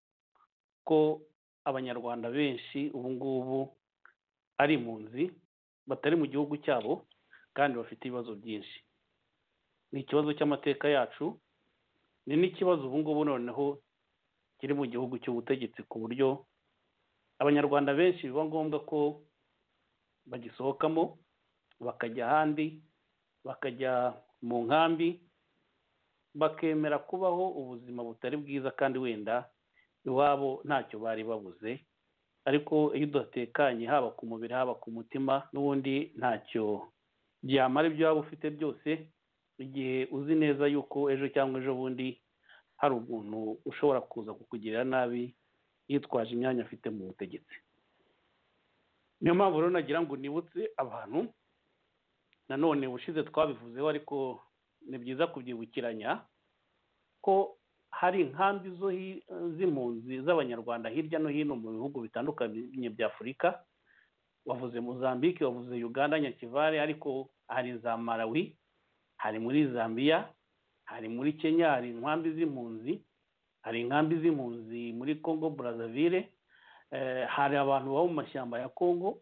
ko abanyarwanda benshi ubu ngubu ari impunzi batari mu gihugu cyabo kandi bafite ibibazo byinshi ni ikibazo cy'amateka yacu ni n'ikibazo ubu ngubu noneho kiri mu gihugu cy'ubutegetsi ku buryo abanyarwanda benshi biba ngombwa ko bagisohokamo bakajya ahandi bakajya mu nkambi bakemera kubaho ubuzima butari bwiza kandi wenda iwabo ntacyo bari babuze ariko iyo udatekanye haba ku mubiri haba ku mutima n'ubundi ntacyo byamara ibyo waba ufite byose igihe uzi neza yuko ejo cyangwa ejo bundi hari umuntu ushobora kuza kukugirira nabi yitwaje imyanya afite mu butegetsi niyo mpamvu rero nagira ngo nibutse abantu nanone ubushize twabivuzeho ariko ni byiza kubyibukiranya ko hari inkambi zo hi- z'impunzi z'abanyarwanda hirya no hino mu bihugu bitandukanye bya afurika wavuze mozambique wavuze uganda nyakivare ariko hari za malawi hari muri zambia hari muri kenya hari inkambi z'impunzi hari inkambi z'impunzi muri congo brazzaville eh, hari abantu baba mu mashyamba ya congo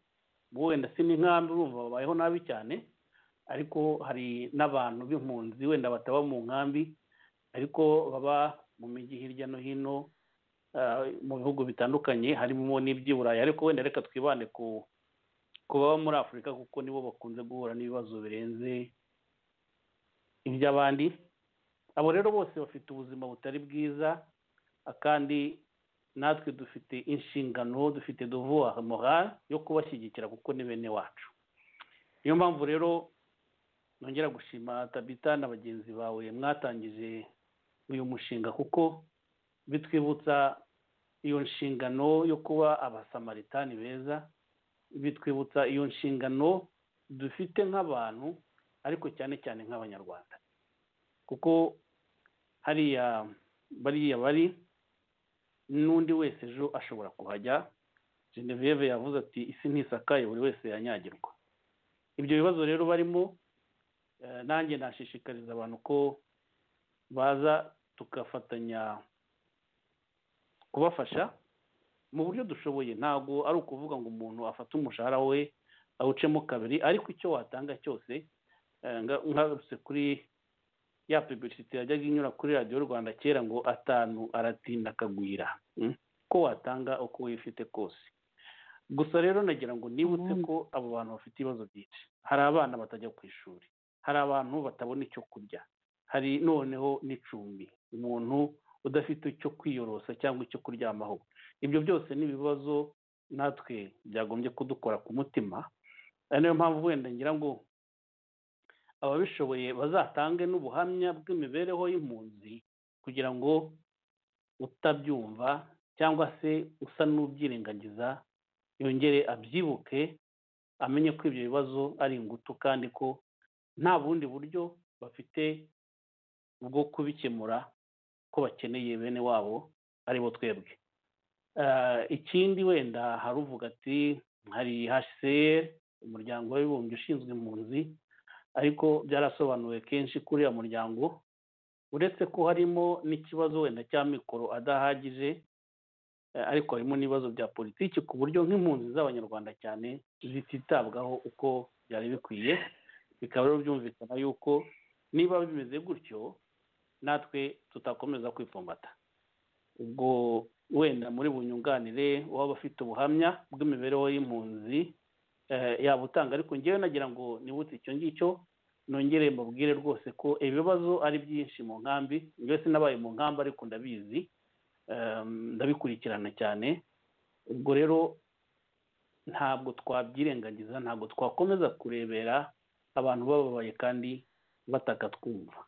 wenda si n'inkambi urumva babayeho nabi cyane ariko hari n'abantu b'impunzi wenda bataba mu nkambi ariko baba mu mijyi hirya no hino ah, mu bihugu bitandukanye harimo n'iby'i burayi ariko wenda reka twibande ku ku baba muri afurika kuko nibo bakunze guhura n'ibibazo birenze iby'abandi abo rero bose bafite ubuzima butari bwiza kandi natwe dufite inshingano dufite devoir morale yo kubashyigikira kuko ni bene wacu niyo mpamvu rero nongera gushima tabita na bagenzi bawe mwatangije uyu mushinga kuko bitwibutsa iyo nshingano yo kuba abasamaritani beza bitwibutsa iyo nshingano dufite nk'abantu ariko cyane cyane nk'abanyarwanda kuko hariya bariya bari n'undi wese ejo ashobora kuhajya genevieve yavuze ati isi ntisakaye buri wese yanyagirwa ibyo bibazo rero barimo Eh, nanjye nashishikariza abantu ko baza tugafatanya kubafasha mu buryo dushoboye ntabwo ari ukuvuga ngo umuntu afate umushahara we awucemo kabiri ariko icyo watanga cyose eh, nga- ngarutse kuri ya publicity yajyaga inyura kuri radiyo rwanda kera ngo atanu aratinda akagwira mm? ko watanga uko wifite kose gusa rero nagira ngo nibutse ko abo bantu bafite ibibazo byinshi hari abana batajya ku ishuri hari abantu batabona icyo kurya hari noneho n'icumbi umuntu udafite icyo kwiyorosa cyangwa icyo kuryamaho ibyo byose ni ibibazo natwe byagombye kudukora ku mutima ari nayo mpamvu wenda ngira ngo ababishoboye bazatange n'ubuhamya bw'imibereho y'impunzi kugira ngo utabyumva cyangwa se usa n'ubyirengagiza yongere abyibuke amenye ko ibyo bibazo ari ingutu kandi ko nta bundi buryo bafite bwo kubikemura ko bakeneye bene wabo aribo twebwe Eh, ikindi wenda haruvuga ati hari hcr umuryango w'abibumbye ushinzwe impunzi ariko byarasobanuwe kenshi kuri uriya muryango uretse ko harimo n'ikibazo wenda cya mikoro adahagije eh, ariko harimo n'ibibazo bya politiki ku buryo nk'impunzi z'abanyarwanda cyane zititabwaho uko byari bikwiye bikaba rero byumvikana yuko niba bimeze gutyo natwe tutakomeza kwipfumbata ubwo wenda muri bunyunganire waba afite ubuhamya bw'imibereho y'impunzi eh, yaba utanga ariko ngewe nagira ngo nibutse icyo ngicyo nongere mbabwire rwose ko ibibazo ari byinshi mu nkambi njyewe sinabaye mu nkambi ariko ndabizi Ehm, ndabikurikirana cyane ubwo rero ntabwo twabyirengagiza ntabwo twakomeza kurebera abantu bababaye kandi bataka twumva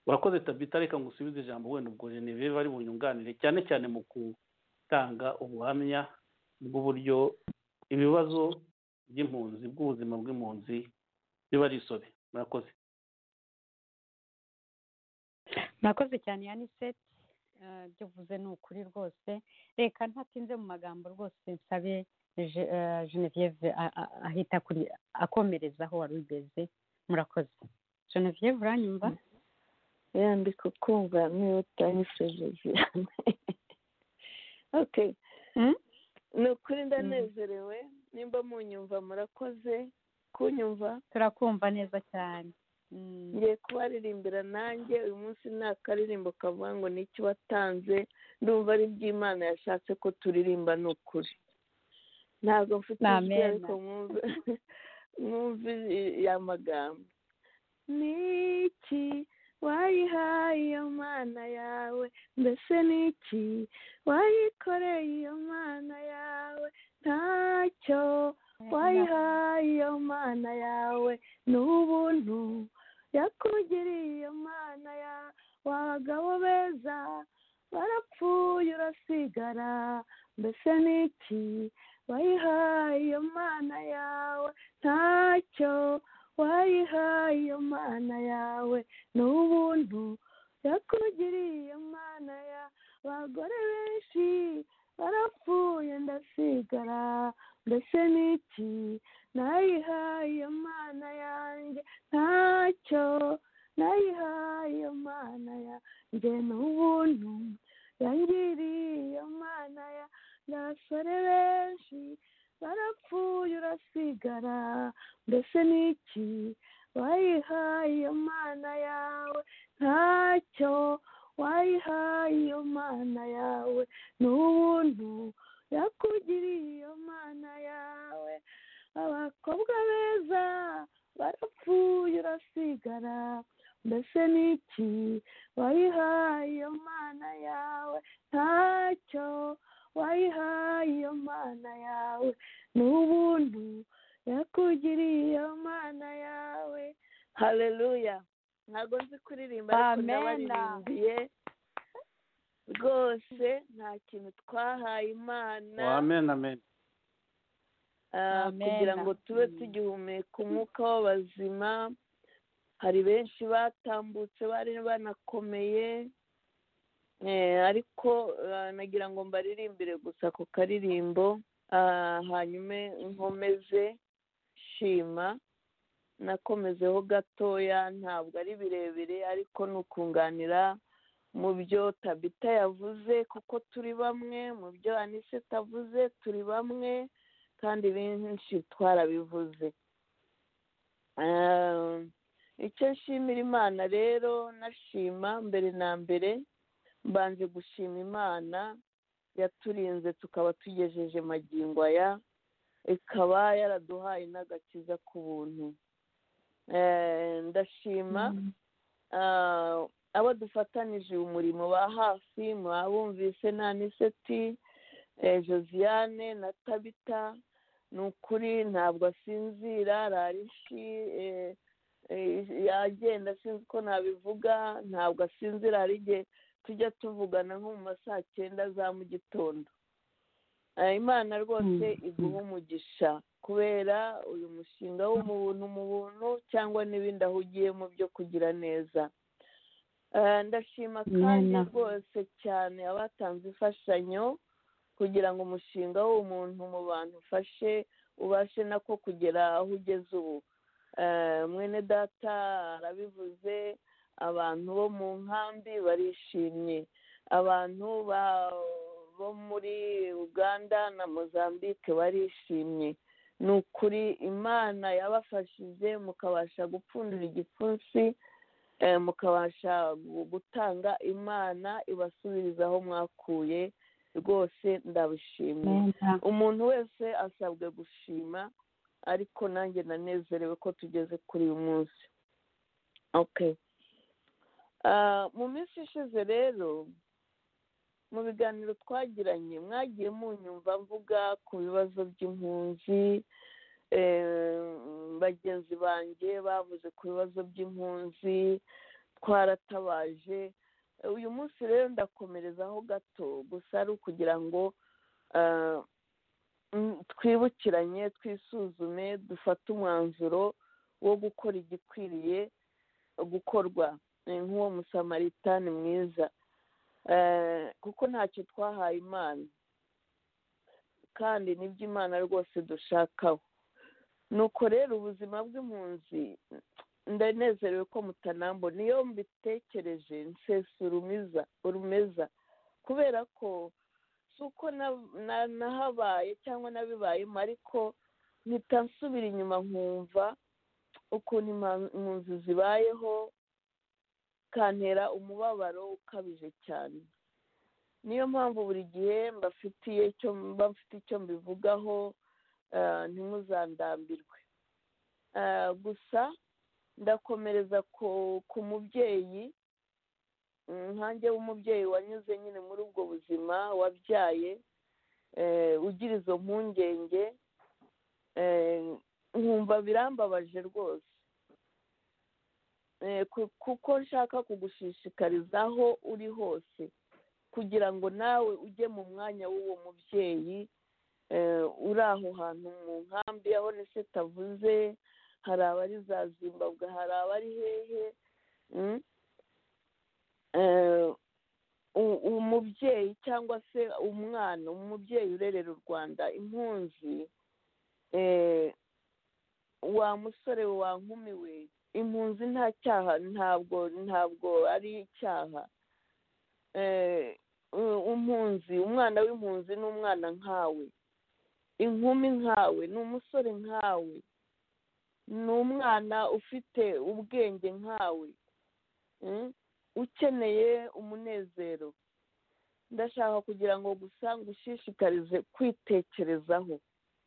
urakoze tabita reka ngusubize ijambo wenda ubwo geneve bari bunyunganire cyane cyane mu gutanga ubuhamya bw'uburyo ibibazo by'impunzi bw'ubuzima bw'impunzi biba ari isobe murakoze murakoze cyane yaniseti ibyo uvuze ni ukuri rwose reka ntatinze mu magambo rwose nsabe Je- eh, genevieve a- a- ahita kuri akomereza aho wari ugeze murakoze genevieve uranyumva yandika kumva niba utanyifuje okay Mm? ni ukuri ndanezerewe nimba munyumva murakoze kunyumva turakumva neza cyane Mm. ngiye kubaririmbira nanjye uyu munsi nta karirimbo kavuga ngo ni iki watanze ndumva ari iby'imana yashatse ko turirimba ni ukuri ntabwo mfite Ni ijwi amen. ariko mwumve mwumve ya magambo ni iki wayihaye iyo mana yawe mbese ni iki wayikoreye iyo mana yawe ntacyo wayihaye iyo mana yawe ni ubuntu yakugiriye iyo mana ya wabagabo beza barapfuye urasigara mbese ni iki wayihaye iyo mana yawe ntacyo wayihaye iyo mana yawe ni ubuntu yakugiriye iyo mana ya abagore benshi barapfuye ndasigara mbese ni iki nayihaye iyo mana yanjye ntacyo nayihaye iyo mana yanjye ni ubuntu yangiriye iyo mana ya n'abasore benshi barapfuye urasigara mbese ni iki wayihaye iyo mana yawe ntacyo wayihaye iyo mana yawe ni ubuntu yakugiriye iyo mana yawe abakobwa beza barapfuye urasigara mbese ni iki wayihaye iyo mana yawe ntacyo wayihaye iyo mana yawe ni ubuntu yakugiriye iyo mana yawe haleluya ntabwo nzi kuririmba ariko Amen. ndabaririmbiye rwose nta kintu twahaye imana amen amen Ah, Amen. kugira ngo tube Mm. tugihumeka umwuka w'abazima hari benshi batambutse bari banakomeye Eh, ariko ah, nagira ngo mbaririmbire gusa ku karirimbo Ah, hanyuma nkomeze shima nakomezeho gatoya ntabwo ari birebire ariko ni ukunganira mu byo tabita yavuze kuko turi bamwe mu byo anise tavuze turi bamwe kandi benshi twarabivuze Ah, icyo nshimira imana rero nashima mbere na mbere mbanje gushima imana yaturinze tukaba tugejeje magingo aya ikaba yaraduhaye n'agakiza ku buntu Eh, ndashima ah, abo dufatanije uyu murimo ba hafi mwabumvise na niseti eh, josiane na tabita ni ukuri ntabwo asinzira rarishi yagenda sinzi uko nabivuga ntabwo asinzira hari igihe tujya tuvugana nko mu ma saa cyenda za mu gitondo Eh, imana rwose iguha umugisha kubera uyu mushinga wo mu buntu mu buntu cyangwa n'ibindi ahugiyemo byo kugira neza Eh, ndashima kandi Amen. rwose cyane abatanze imfashanyo kugira ngo umushinga w'umuntu mu bantu ufashe ubashe nako kugera aho ugeze ubu Eh, mwene data arabivuze abantu bo mu nkambi barishimye abantu ba- bo muri uganda na mozambique barishimye ni ukuri imana yabafashije mukabasha gupfundura igipfunsi eh, mukabasha gu- gutanga imana ibasubiriza aho mwakuye rwose ndabishimye umuntu wese asabwe gushima ariko nanjye nanezerewe ko tugeze kuri uyu munsi okay Ah, mu minsi ishize rero mu biganiro twagiranye mwagiye munyumva mvuga ku bibazo by'impunzi eh, bagenzi banjye bavuze ku bibazo by'impunzi twaratabaje Eh, uyu munsi rero ndakomerezaho gato gusa ari ukugira ngo ah, mm, twibukiranye twisuzume dufate umwanzuro wo gukora igikwiriye gukorwa Eh, nk'uwo musamaritan mwiza Eh, kuko ntacyo twahaye imana kandi nibyo imana rwose dushakaho nuko rero ubuzima bw'impunzi ndanezerewe ko mutanambo niyo mbitekereje nsesa urumiza urumeza kubera ko si uko na- na- nahabaye cyangwa nabibayemo ariko mpita nsubira inyuma nkumva ukuntu ima- impunzi zibayeho bikantera umubabaro ukabije cyane niyo mpamvu buri gihe mbafitiye icyo mba mfite icyo mbivugaho eh, ntimuzandambirwe Eh, gusa ndakomereza ku ku mubyeyi mm, nkanjye w'umubyeyi wanyuze nyine muri ubwo buzima wabyaye eh, ugira izo mpungenge eh, nkumva birambabaje rwose Eh, ku- kuko nshaka kugushishikariza aho uri hose kugira ngo nawe ujye mu mwanya w'uwo mubyeyi eh, uri aho hantu mu nkambi aho nise tavuze hari abari za zimbabwe hari abari hehe mm? Eh, u- umubyeyi cyangwa se umwana umubyeyi urerera u rwanda impunzi eh, wa musore we wa nkumi we impunzi nta cyaha ntabwo ntabwo ari icyaha Eh, u- umpunzi umwana w'impunzi ni umwana nkawe inkumi nkawe ni umusore nkawe ni umwana ufite ubwenge nkawe Mm? ukeneye umunezero ndashaka kugira ngo gusa ngushishikarize kwitekerezaho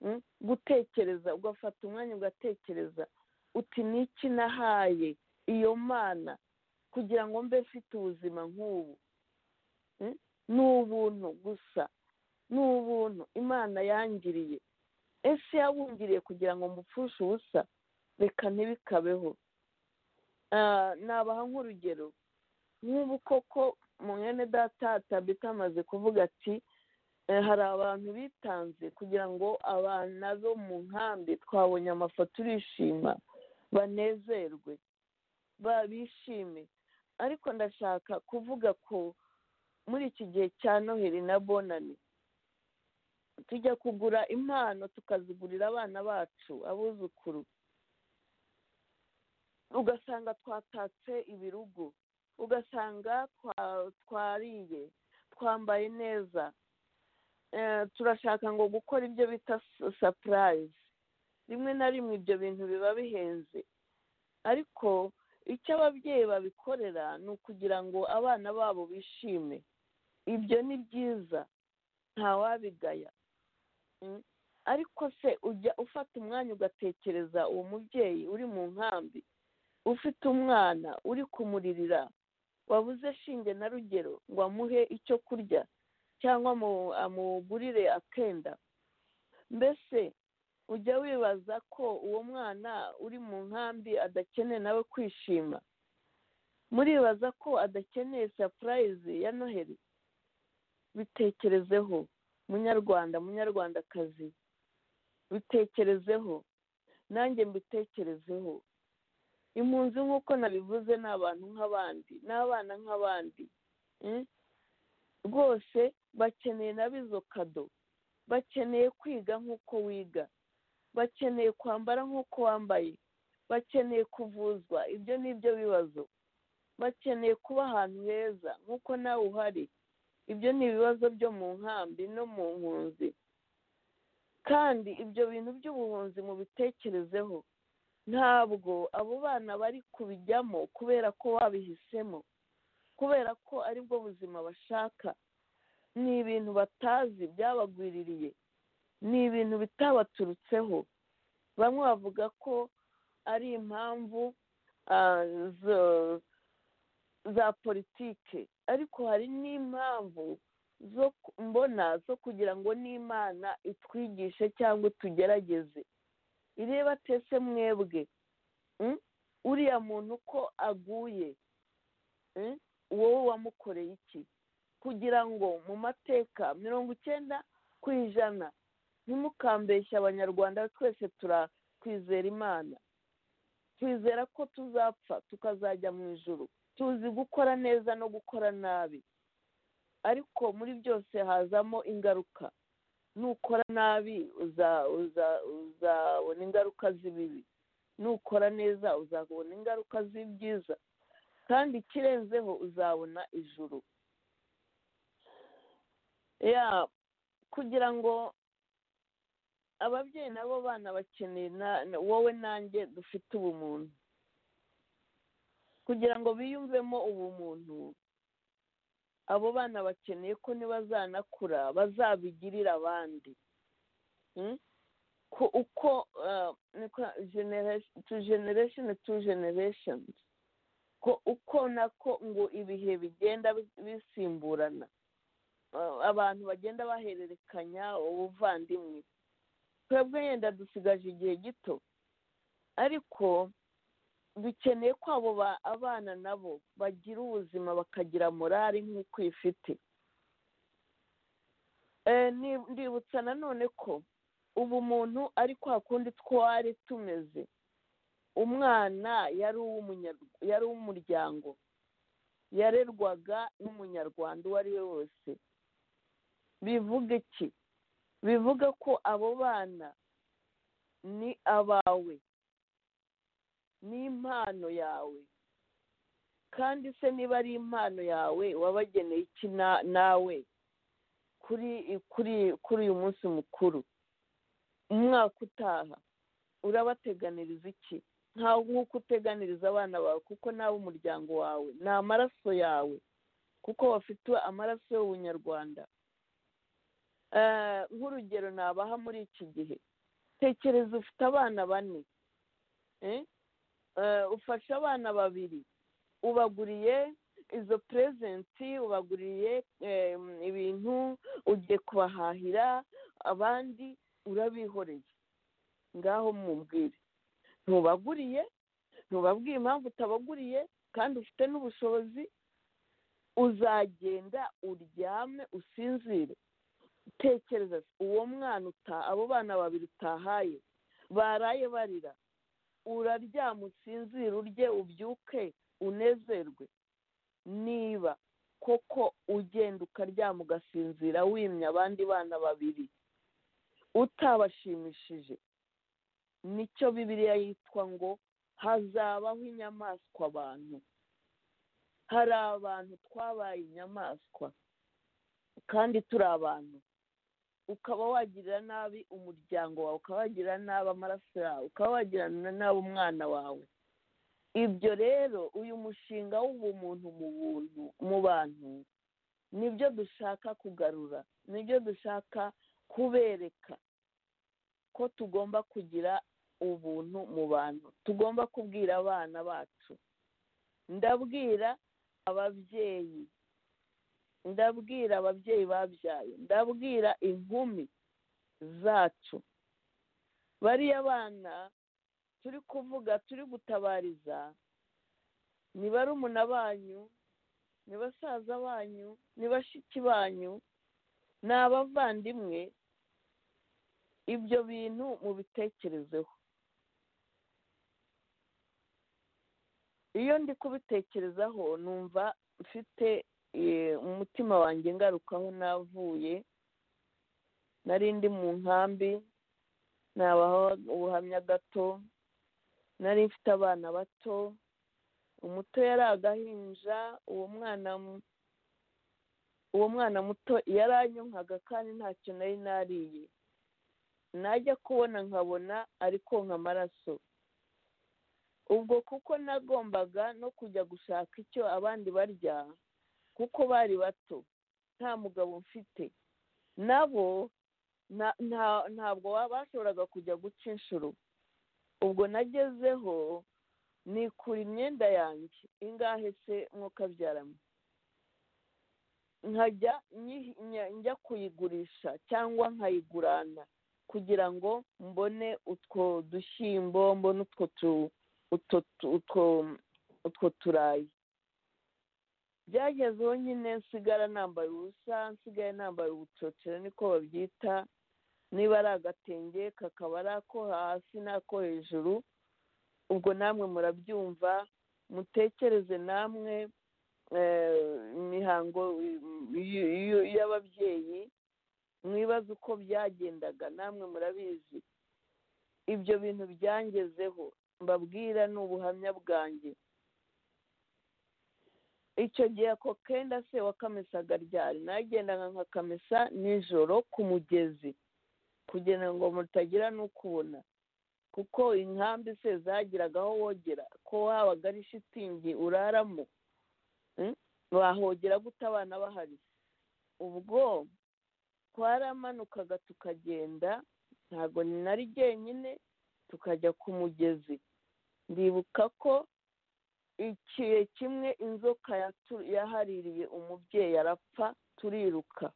Mm? gutekereza ugafata umwanya ugatekereza uti niki nahaye iyo mana kugira ngo mbe mfite ubuzima nk'ubu Mm? ni ubuntu gusa ni ubuntu imana yangiriye ese yabungiriye kugira ngo mupfushe ubusa reka ntibikabeho Ah, nabaha nk'urugero nk'ubu koko mu mwene data tabita amaze kuvuga ati Eh, hari abantu bitanze kugira ngo abana bo mu nkambi twabonye amafoto urishima banezerwe ba- bishime ariko ndashaka kuvuga ko muri iki gihe cya noheli na bonani tujya kugura impano tukazigurira abana bacu abuzukuru ugasanga twatatse ibirugu ugasanga twa- twariye twambaye neza eh, turashaka ngo gukora ibyo bita su- sapurayizi rimwe na rimwe ibyo bintu biba bihenze ariko icyo ababyeyi babikorera ni ukugira ngo abana babo bishime ibyo ni byiza ntawabigaya Mm. ariko se ujya ufata umwanya ugatekereza uwo mubyeyi uri mu nkambi ufite umwana uri kumuririra wabuze shinge na rugero ngo amuhe icyo kurya cyangwa amu- amugurire akenda mbese ujya wibaza ko uwo mwana uri mu nkambi adakeneye nawe kwishima muribaza ko adakeneye sapurayizi ya noheli bitekerezeho munyarwanda munyarwandakazi bitekerezeho nanjye mbitekerezeho impunzi nk'uko nabivuze ni abantu nk'abandi ni abana nk'abandi Mm? rwose bakeneye nabo izo kado bakeneye kwiga nk'uko wiga bakeneye kwambara nk'uko wambaye bakeneye kuvuzwa ibyo ni byo bibazo bakeneye kuba ahantu heza nk'uko nawe uhari ibyo ni ibibazo byo mu nkambi no mu mpunzi kandi ibyo bintu by'ubuhunzi mubitekerezeho ntabwo abo bana bari kubijyamo kubera ko babihisemo kubera ko aribwo buzima bashaka ni ibintu batazi byabagwiririye ni ibintu bitabaturutseho bamwe bavuga ko ari impamvu ah, zo- za politike ariko hari n'impamvu zo ku- mbona zo kugira ngo n'imana itwigishe cyangwa itugerageze ireba tese mwebwe Mm? uriya muntu ko aguye Mm? wowe wamukoreye iki kugira ngo mu mateka mirongo icyenda ku ijana ntimukambeshye abanyarwanda twese turakwizera imana twizera ko tuzapfa tukazajya mu ijoro tuzi gukora neza no gukora nabi ariko muri byose hazamo ingaruka nukora nabi uza- uza- uzabona ingaruka z'ibibi nukora neza uzabona ingaruka z'ibyiza kandi ikirenzeho uzabona ijuru ya kugira ngo ababyeyi nabo bana bakeneye na- na- wowe nanjye dufite ubumuntu kugira ngo biyumvemo ubumuntu abo bana bakeneye ko nibazanakura bazabigirira abandi Mm? ko uko uh, tu generation tu generation ko uko nako ngo ibihe bigenda bi- bisimburana Uh, abantu bagenda bahererekanya ubuvandimwe twebwe yenda dusigaje igihe gito ariko dukeneye ko abo ba- abana nabo bagira ubuzima bakagira morali nk'uko ifite Eh, ni- ndibutsa nanone ko ubu muntu ari kwa kundi twari tumeze umwana yari uw'umunyar- yari uw'umuryango yarerwaga n'umunyarwanda uwo ari we wose bivuga iki bivuga ko abo bana ni abawe ni impano yawe kandi se niba ari impano yawe wabageneye iki na- nawe kuri kuri kuri uyu munsi mukuru umwaka utaha urabateganiriza iki nkawe nk'uko uteganiriza abana bawe kuko nawe umuryango wawe ni amaraso yawe kuko bafite amaraso y'ubunyarwanda Eh, nk'urugero nabaha muri iki gihe tekereza ufite abana bane eh? Eh, ufashe abana babiri ubaguriye izo purezenti ubaguriye em, ibintu ugiye kubahahira abandi urabihoreye ngaho mubwire ntubaguriye ntubabwiye impamvu utabaguriye kandi ufite n'ubushobozi uzagenda uryame usinzire tekereza uwo mwana uta abo bana babiri utahaye baraye barira uraryama usinzire urye ubyuke unezerwe niba koko ugenda ukaryama ugasinzira wimye abandi bana babiri utabashimishije nicyo bibiliya yitwa ngo hazabaho inyamaswa abantu hari abantu twabaye inyamaswa kandi turi abantu ukaba wagirira nabi umuryango wawe ukaba wagirira nabi amaraso yawe ukaba wagirira nabi umwana wawe ibyo rero uyu mushinga w'ubumuntu mu buntu mu bantu nibyo dushaka kugarura nibyo dushaka kubereka ko tugomba kugira ubuntu mu bantu tugomba kubwira abana bacu ndabwira ababyeyi ndabwira ababyeyi babyaye ndabwira inkumi zacu bariya bana turi kuvuga turi gutabariza ni barumuna banyu ni basaza banyu ni bashiki banyu ni abavandimwe ibyo bintu mubitekerezeho iyo ndi kubitekerezaho numva mfite eh, umutima wanjye ngarukaho navuye nari ndi mu nkambi nabaho ubuhamya gato nari mfite abana bato umuto yari agahinja uwo mwana mu- uwo mwana muto yaranyonkaga kandi ntacyo nari nariye najya kubona nkabona ari konka amaraso ubwo kuko nagombaga no kujya gushaka icyo abandi barya kuko bari bato nta mugabo mfite nabo na- nta- ntabwo baba bashoboraga kujya guca inshuro ubwo nagezeho nikura imyenda yanjye ingahe se mwo kabyaramo nkajya nyi- nya- njya kuyigurisha cyangwa nkayigurana kugira ngo mbone utwo dushyimbo mbone utwo tu- utwo tu- utwo- utwo turayi byagezeho nyine nsigara nambaye ubusa nsigaye nambaye ubucocero niko babyita niba ari agatenge kakaba ari ako hasi n'ako hejuru ubwo namwe murabyumva mutekereze namwe eh, imihango y- y- y'ababyeyi mwibaze uko byagendaga namwe murabizi ibyo bintu byangezeho mbabwira ni ubuhamya bwanjye icyo gihe ako kenda se wakamisaga ryari nagendaga nkakamesa nijoro ku mugezi kugira ngo mutagira n'ukubona kuko inkambi se zagiraga aho wogera ko habaga ari shitingi uraramo Mm? wahogera gute abana bahari ubwo twaramanukaga tukagenda ntabwo nari jyenyine tukajya ku mugezi ndibuka ko ikihe kimwe inzoka yatu- yahaririye umubyeyi arapfa turiruka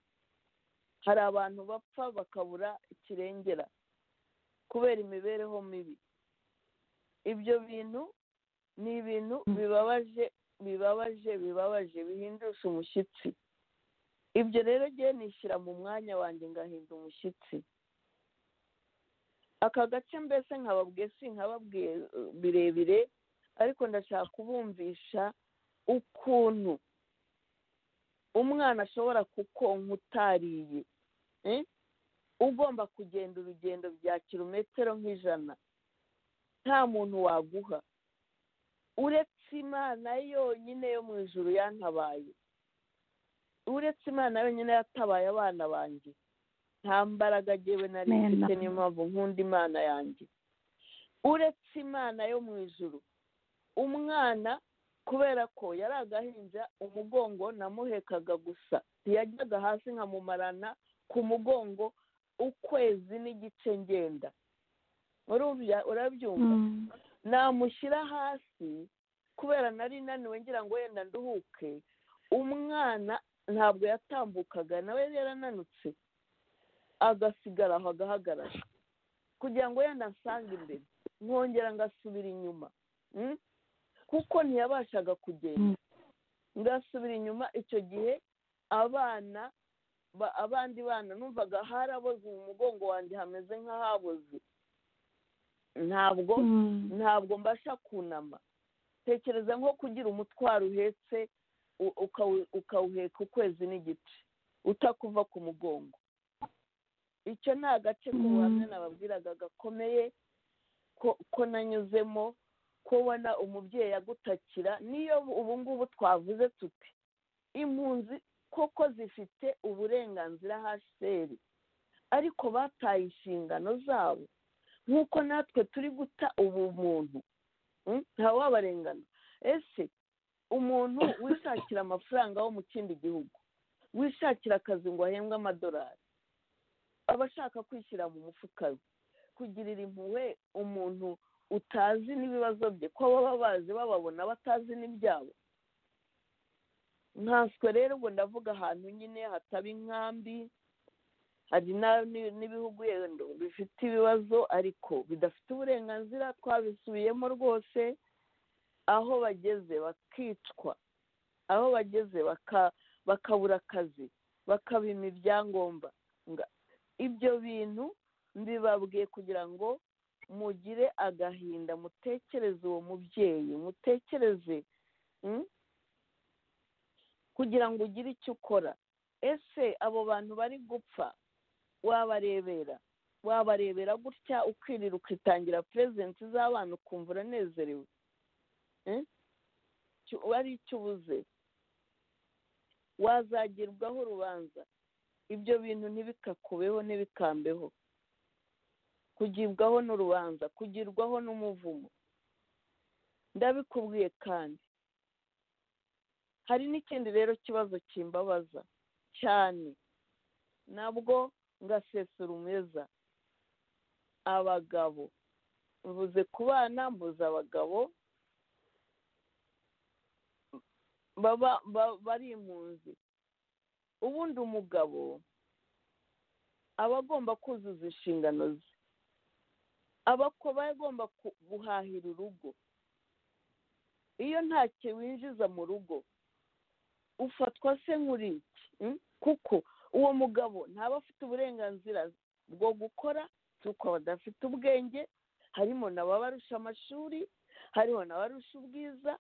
hari abantu bapfa bakabura ikirengera kubera imibereho mibi ibyo bintu ni ibintu bibabaje bibabaje bibabaje bihindusha umushyitsi ibyo rero ngewe nishyira mu mwanya wanjye ngahinda umushyitsi aka gace mbese nkababwiye sinkababwiye eh, birebire ariko ndashaka kubumvisha ukuntu umwana ashobora kukonka utariye eh? ugomba kugenda urugendo bya kilometero nk'ijana nta muntu waguha uretse imana yonyine yo mu ijuru yantabaye uretse imana yonyine yatabaye abana banjye nta mbaraga ngewe nari Amen. mfite niyo mpamvu nkunda imana yanjye uretse imana yo mu ijuru umwana kubera ko yari agahinja umugongo namuhekaga gusa ntiyajyaga hasi nkamumarana ku mugongo ukwezi n'igice ngenda Urumva- urabyumva namushyira hasi kubera nari naniwe ngira ngo wenda nduhuke umwana ntabwo yatambukaga nawe yari yarananutse agasigara aho agahagarara kugira ngo wenda nsange imbere nkongera ngasubira inyuma Mm? kuko ntiyabashaga kugenda ngasubira inyuma icyo gihe abana ba- abandi bana numvaga haraboze mu mugongo wanjye hameze nk'ahaboze ntabwo ntabwo mbasha kunama tekereza nko kugira umutwaro uhetse u- ukawu- ukawuheka ukwezi n'igice utakuva ku mugongo icyo ni agace k'ubuhamya nababwiraga gakomeye ko- ko nanyuzemo kubona umubyeyi agutakira niyo ubu ngubu twavuze tuti impunzi koko zifite uburenganzira hasheri ariko bataye inshingano zabo nk'uko natwe turi guta ubumuntu mm, ntawabarengana ese umuntu wishakira amafaranga wo mu kindi gihugu wishakira akazi ngo ahembwe amadolari aba ashaka kwishyira mu mufuka we kugirira impuhwe umuntu utazi n'ibibazo bye ko baba bazi bababona batazi n'ibyabo nkanswe rero ubwo ndavuga ahantu nyine hataba inkambi hari na- ni- n'ibihugu yenda bifite ibibazo ariko bidafite uburenganzira twabisubiyemo rwose aho bageze bakicwa aho bageze baka- bakabura akazi bakabima ibyangombwa Nga- ibyo bintu mbibabwiye kugira ngo mugire agahinda mutekereze uwo mubyeyi mutekereze mm, kugira ngo ugire icyo ukora ese abo bantu bari gupfa wabarebera wabarebera gutya ukirira ukitangira perezidenti z'abana ukumva uranezerewe Eh? Icyo- wari icyo ubuze wazagirwaho urubanza ibyo bintu ntibikakubeho ntibikambeho kugibwaho n'urubanza kugirwaho n'umuvumo ndabikubwiye kandi hari n'ikindi rero kibazo kimbabaza cyane nabwo ngasesura umeza abagabo mvuze ku bana mbuze abagabo baba ba- bari impunzi ubundi umugabo aba agomba kuzuza inshingano ze abakwa aba agomba ku- guhahira urugo iyo ntacyo winjiza mu rugo ufatwa se nk'uri iki mm? kuko uwo mugabo ntaba afite uburenganzira bwo gukora kuko badafite ubwenge harimo n'ababarusha amashuri hariho n'abarusha ubwiza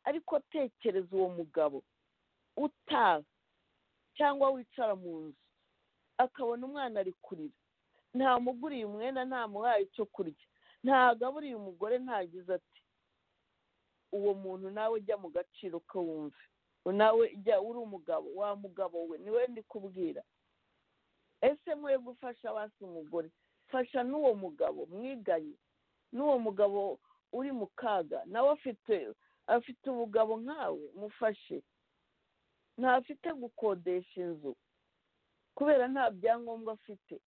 ariko tekereza uwo mugabo utaha cyangwa wicara mu nzu akabona umwana ari kurira ntamuguriye umwenda ntamuhaye icyo kurya ntagaburiye umugore ntagize ati uwo muntu nawe ujya mu gaciro ko wumve nawe ujya uri umugabo wa mugabo we niwe ndi kubwira ese mwe gufasha basi umugore fasha n'uwo mugabo mwiganye n'uwo mugabo uri mu kaga nawe afite afite ubugabo nkawe mufashe ntafite gukodesha inzu kubera nta byangombwa afite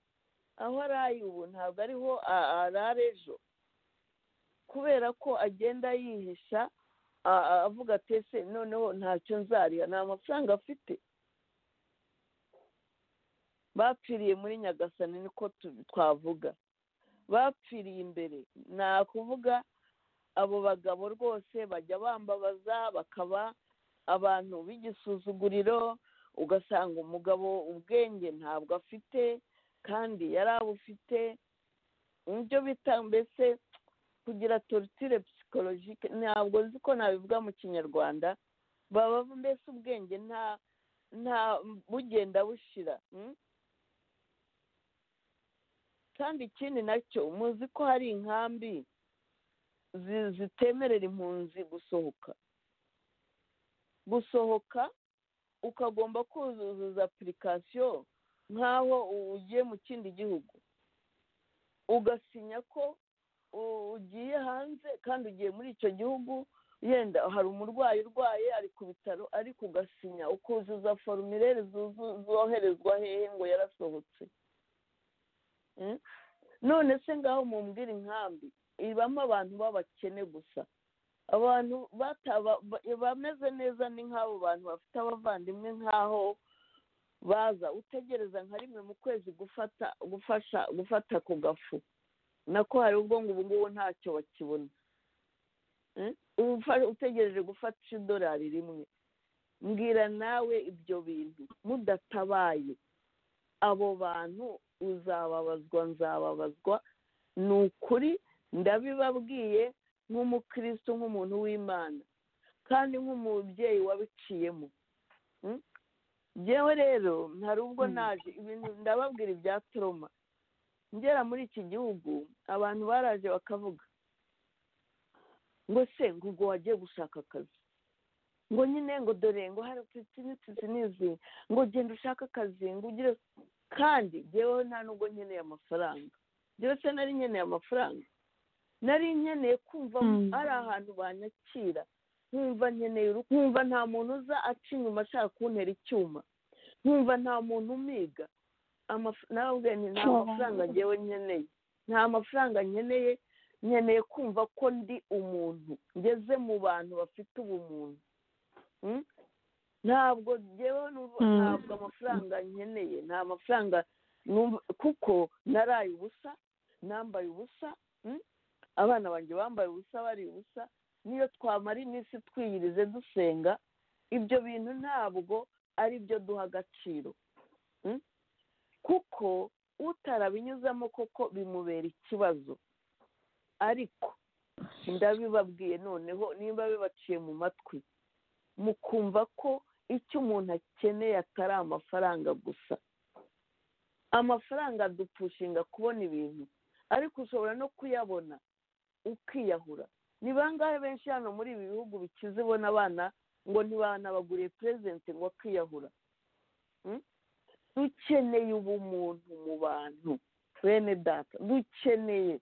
aho araye ubu ntabwo ariho a- arara ejo kubera ko agenda yihisha a- a- avuga ati ese noneho ntacyo nzariha nta mafaranga afite bapfiriye muri nyagasani niko tu- twavuga bapfiriye imbere ni ukuvuga abo bagabo rwose bajya bambabaza bakaba abantu b'igisuzuguriro ugasanga umugabo ubwenge ntabwo afite kandi yari abufite ibyo bita mbese kugira torutire psikologike ntabwo nzi ko nabivuga mu kinyarwanda baba mbese ubwenge nta nta bugenda bushira mm? kandi ikindi nacyo muzi ko hari inkambi zi- zitemerera impunzi gusohoka gusohoka ukagomba kuzuza apurikasiyo nk'aho ugiye mu kindi gihugu ugasinya ko u- ugiye hanze kandi ugiye muri icyo gihugu yenda hari umurwayi urwaye ari ku bitaro ariko ugasinya ukuzuza forumire zuzu- zoherezwa hehe ngo yarasohotse Mm? none se ngaho mumbwira inkambi ibamo abantu b'abakene gusa abantu bataba ba- bameze neza ni nk'abo bantu bafite abavandimwe nk'aho baza utegereza nka rimwe mu kwezi gufata gufasha gufata ku gafu nako hari ubwo ngo ubu ngubu ntacyo bakibona Mm? Ufa- utegereje gufata idolari rimwe mbwira nawe ibyo bintu mudatabaye abo bantu uzababazwa nzababazwa ni ukuri ndabibabwiye nk'umukristo nk'umuntu w'imana kandi nk'umubyeyi wabiciyemo Mm? Njyewe rero hari ubwo naje ibintu ndababwira ibya toroma ngera muri iki gihugu abantu baraje bakavuga ngo se ngo ubwo wagiye gushaka akazi ngo nyine ngo dore ngo hari ututi n'ututi n'izi ngo genda ushake akazi ngo ugire kandi njyeweho nta nubwo nkeneye amafaranga njyewe se nari nkeneye amafaranga nari nkeneye kumva hari ahantu banyakira nkumva nkeneye urugo nkumva nta muntu uza aca inyuma ashaka kuntera icyuma nkumva nta muntu umiga amaf- nawe nti nta mafaranga njyewe nkeneye nta mafaranga nkeneye nkeneye kumva ko ndi umuntu ngeze mu bantu bafite ubumuntu Mm? ntabwo njyewe numva- ntabwo amafaranga nkeneye nta mafaranga numva- kuko naraye ubusa nambaye ubusa mm? abana banjye bambaye ubusa bari ubusa niyo twamara iminsi twiyirize dusenga ibyo bintu ntabwo ari byo duha agaciro Mm? kuko utarabinyuzamo koko bimubera ikibazo ariko ndabibabwiye noneho nimba bibaciye mu matwi mukumva ko icyo umuntu akeneye atari amafaranga gusa amafaranga adupushinga kubona ibintu ariko ushobora no kuyabona ukiyahura ni bangahe benshi hano muri ibi bihugu bikize ibona abana ngo ntibanabaguriye perezidenti ngo akiyahura Mm? dukeneye ubumuntu mu bantu bene data dukeneye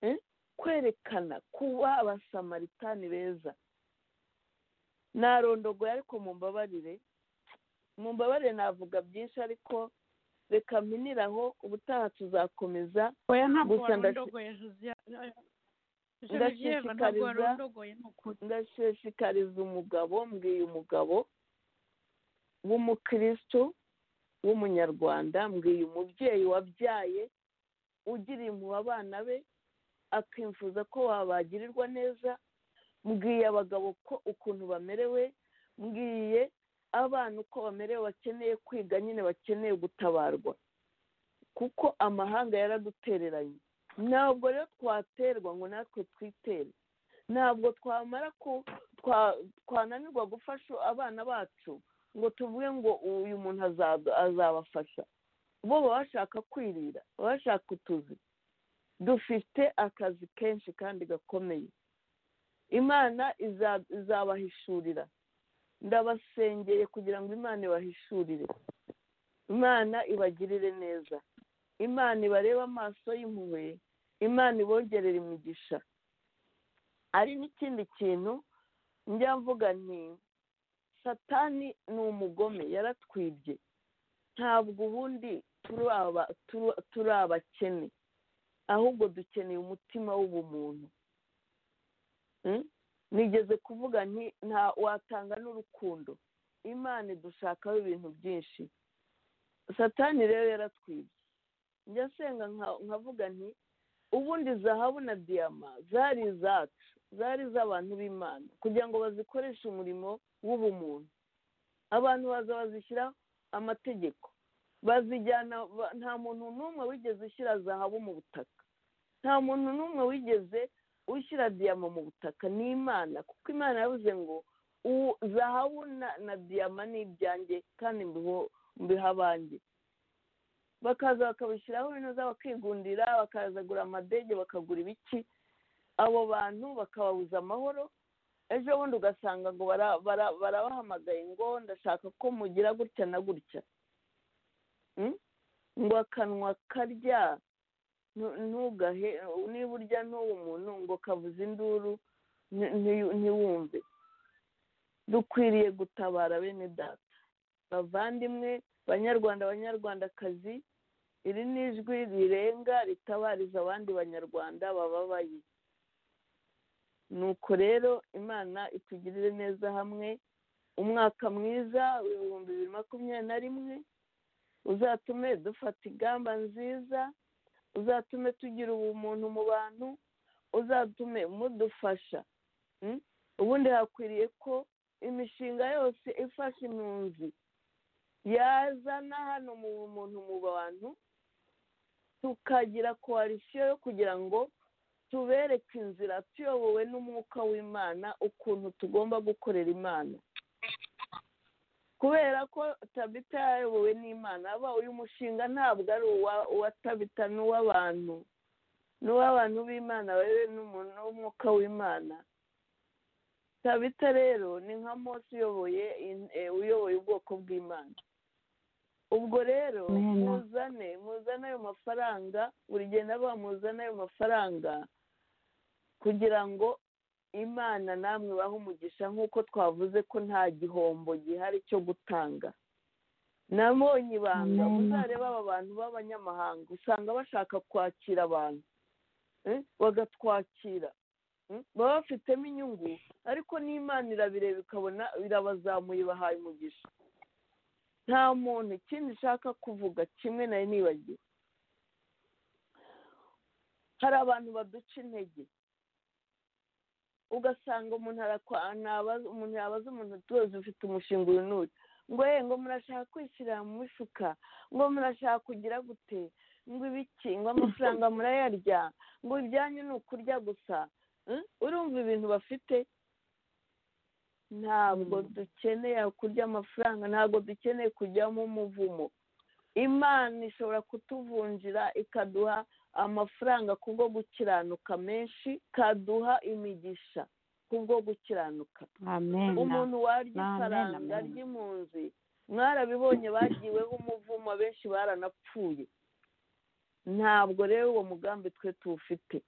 Eh? kwerekana kuba abasamaritani beza narondogoye ariko mumbabarire mumbabarire navuga byinshi ariko reka mpiniraho ubutaha tuzakomeza oya ntabwo Gusa ndashi- warondogoye josiane jenosiyeve ntabwo Ndashishikariza- warondogoye ni ukuri ndashishikariza umugabo mbwiye umugabo w'umukristo w'umunyarwanda mbwiye umubyeyi wabyaye ugira impuhwe abana be akifuza ko wabagirirwa neza mbwiye abagabo ko ukuntu bamerewe mbwiye abana uko bamerewe bakeneye kwiga nyine bakeneye gutabarwa kuko amahanga yaradutereranye ntabwo rero twaterwa ngo natwe twitere ntabwo twamara ku twa- twananirwa gufasha abana bacu ngo tuvuge ngo uyu muntu aza- azabafasha bo baba bashaka kwirira baba bashaka utuzi dufite akazi kenshi kandi gakomeye imana iza- izabahishurira ndabasengeye kugira ngo imana ibahishurire imana ibagirire neza imana ibarebe amaso y'impuhwe imana ibongerere imigisha ari n'ikindi kintu njya mvuga nti satani ni umugome yaratwibye ntabwo ubundi turi aba- turi- turi abakene ahubwo dukeneye umutima w'ubumuntu Mm? nigeze kuvuga nti nta watanga n'urukundo imana idushakaho ibintu byinshi satani rero yaratwibye njya senga nka- nkavuga nti ubundi zahabu na diyama zari izacu zari iz'abantu b'imana kugira ngo bazikoreshe umurimo w'ubumuntu abantu baza bazishyira amategeko bazijyana ba- nta muntu n'umwe wigeze ushyira zahabu mu butaka nta muntu n'umwe wigeze ushyira diyama mu butaka ni imana kuko imana yavuze ngo "Uwo- zahabu na, na diyama ni ibyanjye kandi mbiho- mbiha abanjye bakaza bakabishyiraho binoza bakigundira bakazagura amadege bakagura ibiki abo bantu bakababuza amahoro ejo bundi ugasanga ngo bara- bara- barabahamagaye ngo ndashaka ko mugira gutya na gutya Mm? ngo akanwa karya ntu- ntugahe niba urya n'uwo muntu ngo kavuze induru nti- nti- ntiwumve dukwiriye gutabara bene data bavandimwe banyarwanda banyarwandakazi iri ni ijwi rirenga ritabariza abandi banyarwanda bababaye nuko rero imana itugirire neza hamwe umwaka mwiza w'ibihumbi bibiri makumyabiri na rimwe uzatume dufata ingamba nziza uzatume tugira ubumuntu mu bantu uzatume mudufasha Mm? ubundi hakwiriye ko imishinga yose ifasha impunzi yazana hano mu muntu mu bantu tukagira koalisiyo yo kugira ngo tubereke inzira tuyobowe n'umwuka w'imana ukuntu tugomba gukorera imana kubera ko tabita yayobowe n'imana aba uyu mushinga ntabwo ari uwa- uwa tabita ni uw'abantu ni uw'abantu b'imana bari n'umuntu n'umwuka w'imana tabita rero ni nka mose uyoboye in- eh, uyoboye ubwoko bw'imana ubwo rero Amen. muzane muzane ayo mafaranga buri gihe nabo muzane ayo mafaranga kugira ngo imana namwe bahe umugisha nk'uko twavuze ko nta gihombo gihari cyo gutanga nabonye ibanga Amen. muzarebe aba bantu b'abanyamahanga usanga bashaka kwakira abantu eh, bagatwakira Mm, baba bafitemo inyungu ariko n'imana irabireba ikabona irabazamuye bahaye umugisha nta muntu ikindi nshaka kuvuga kimwe nari nibagiwe hari abantu baduca intege ugasanga umuntu arakwa naba- umuntu yabaza umuntu tuzi ufite umushinga uyu n'uyu ngo ye ngo murashaka kwishyira mu mifuka ngo murashaka kugira gute ngo ibiki ngo amafaranga murayarya ngo ibyanyu ni ukurya gusa Mm? urumva ibintu bafite ntabwo dukeneye kurya amafaranga ntabwo dukeneye kujyamo umuvumo imana ishobora kutuvunjira ikaduha amafaranga kubwo gukiranuka menshi ikaduha imigisha kubwo gukiranuka amen umuntu warya Amen, ifaranga amen. ry'impunzi mwarabibonye bagiweho umuvumo benshi baranapfuye ntabwo rero uwo mugambi twe tuwufite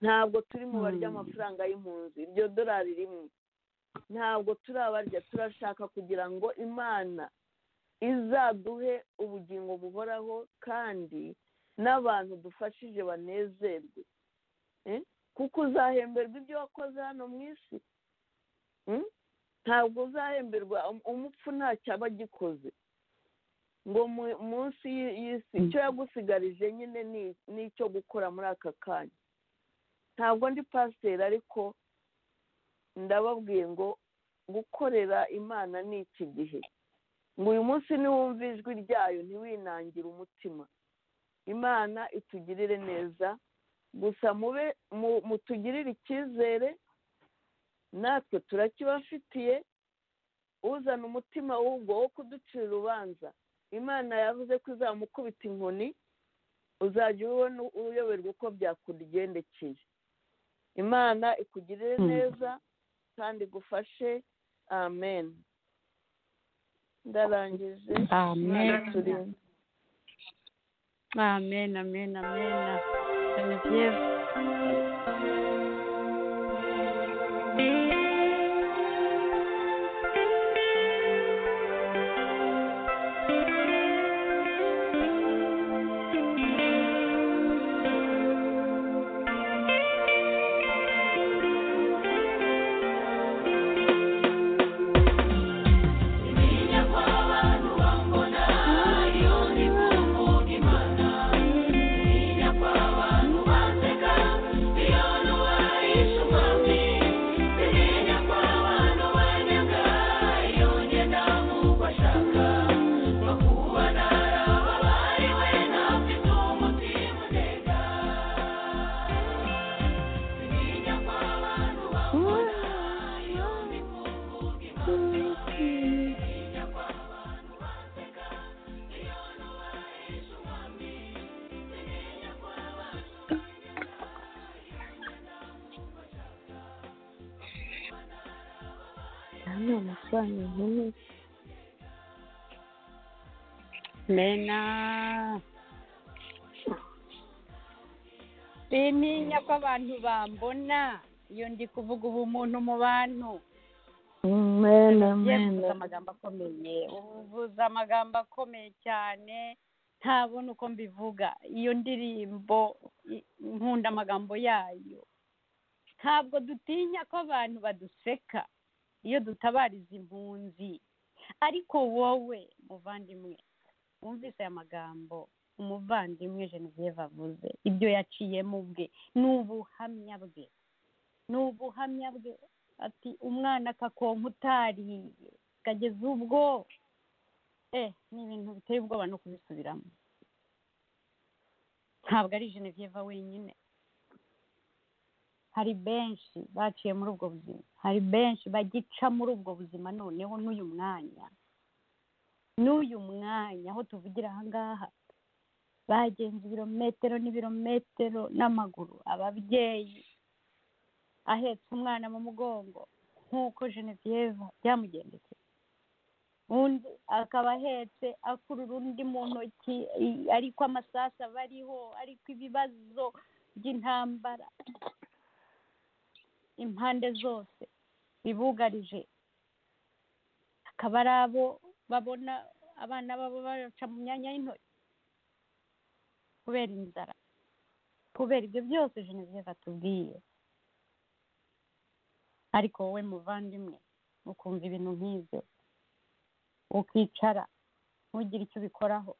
ntabwo turi mu barya Hmm. amafaranga y'impunzi iryo dorari rimwe ntabwo turabarya turashaka kugira ngo imana izaduhe ubugingo buhoraho kandi n'abantu dufashije banezerwe Eh? kuko uzahemberwa ibyo wakoze hano mu isi Mm? ntabwo uzahemberwa um- umupfu ntacyo aba agikoze ngo mu- munsi y'i- y'isi icyo yagusigarije nyine ni- ni icyo gukora muri aka kanya ntabwo ndi pasiteri ariko ndababwiye ngo gukorera imana ni iki gihe ngo uyu munsi niwumva ijwi ryayo ntiwinangire umutima imana itugirire neza gusa mube mu- mutugirire icyizere natwe turakibafitiye uzana umutima w'ubwo wo kuducira urubanza imana yavuze ko izamukubita inkoni uzajya ubona uyoberwa uko byakugendekeye imana ikugirire neza kandi igufashe amen ndarangije amen turimo amen amen amen genevieve mena sintinya ko abantu bambona iyo ndi kuvuga ubu umuntu mu bantu Yewe mvuze amagambo akomeye uvuze amagambo akomeye cyane ntabona uko mbivuga iyo ndirimbo i- nkunda amagambo yayo ntabwo dutinya ko abantu baduseka iyo dutabariza impunzi ariko wowe muvandimwe wumvise aya magambo umuvandimwe genevieve avuze ibyo yaciyemo ubwe ni ubuhamya bwe ni ubuhamya bwe ati umwana akakonka utariye kageze ubwo eh ni ibintu biteye ubwoba no kubisubiramo ntabwo ari genevieve wenyine hari benshi baciye muri ubwo buzima hari benshi bagica muri ubwo buzima noneho n'uyu mwanya n'uyu mwanya aho tuvugira aha ngaha bagenza ibirometero n'ibirometero n'amaguru ababyeyi ahetse umwana mu mugongo nk'uko genevieve byamugendekeye undi akaba ahetse akurura undi mu ntoki i- ariko amasasu aba ariho ariko ibibazo by'intambara impande zose bibugarije akaba ari abo babona abana babo baca mu myanya y'intoki kubera inzara kubera ibyo byose genevieve atubwiye ariko wowe muvandimwe ukumva ibintu nk'ibyo ukicara ntugire icyo ubikoraho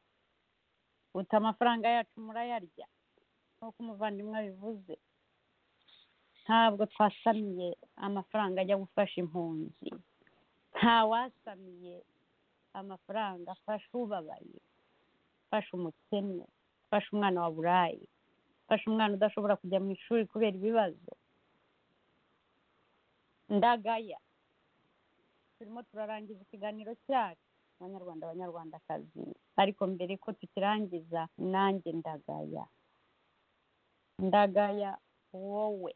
uta amafaranga yacu murayarya nk'uko umuvandimwe abivuze ntabwo twasamiye amafaranga ajya gufasha impunzi nta wasamiye amafaranga afasha ubabaye afasha umukene afasha umwana wa burayi afasha umwana udashobora kujya mu ishuri kubera ibibazo ndagaya turimo turarangiza ikiganiro cyacu abanyarwanda abanyarwandakazi ariko mbere ko tukirangiza nanjye ndagaya ndagaya wowe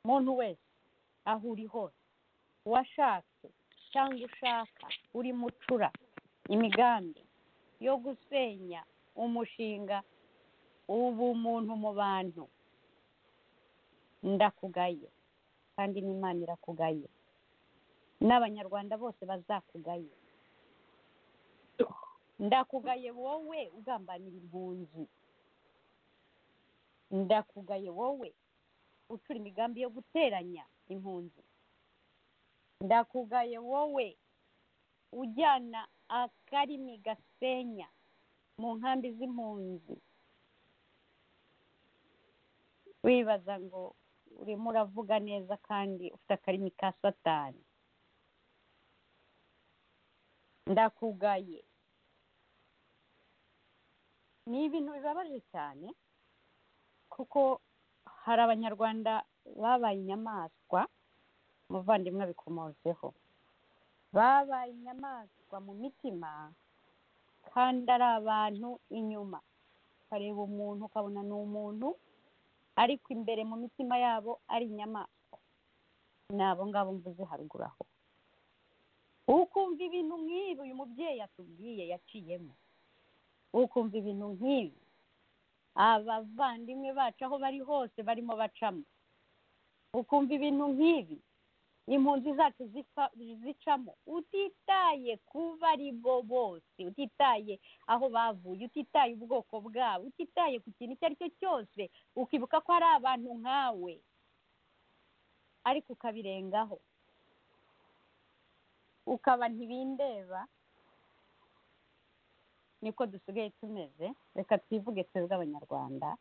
muntu wese aho uri hose uwashatse cyangwa ushaka uri mucura imigambi yo gusenya umushinga ubumuntu mu bantu ndakugaye kandi n'imana irakugaye n'abanyarwanda bose bazakugaye ndakugaye wowe ugambanira impunzi ndakugaye wowe ucura imigambi yo guteranya impunzi ndakugaye wowe ujyana akarimi gasenya mu nkambi z'impunzi wibaza ngo urimo uravuga neza kandi ufite akarimi ka satani ndakugaye ni ibintu bibabaje cyane kuko hari abanyarwanda babaye inyamaswa umuvandimwe abikomozeho babaye inyamaswa mu mitima kandi ari abantu inyuma ukareba umuntu ukabona ni umuntu ariko imbere mu mitima yabo ari inyamaswa ni abo ngabo mvuze haruguru aho ukumva ibintu nk'ibi uyu mubyeyi atubwiye yaciyemo ukumva ibintu nk'ibi abavandimwe bacu aho bari hose barimo bacamo ukumva ibintu nk'ibi impunzi zacu zifa- zicamo utitaye kuba ari bo bose utitaye aho bavuye utitaye ubwoko bwabo utitaye ku kintu icyo ari cyo cyose ukibuka ko hari abantu nkawe ariko ukabirengaho ukaba ntibindeba niko dusigaye tumeze reka twivuge twebwe abanyarwanda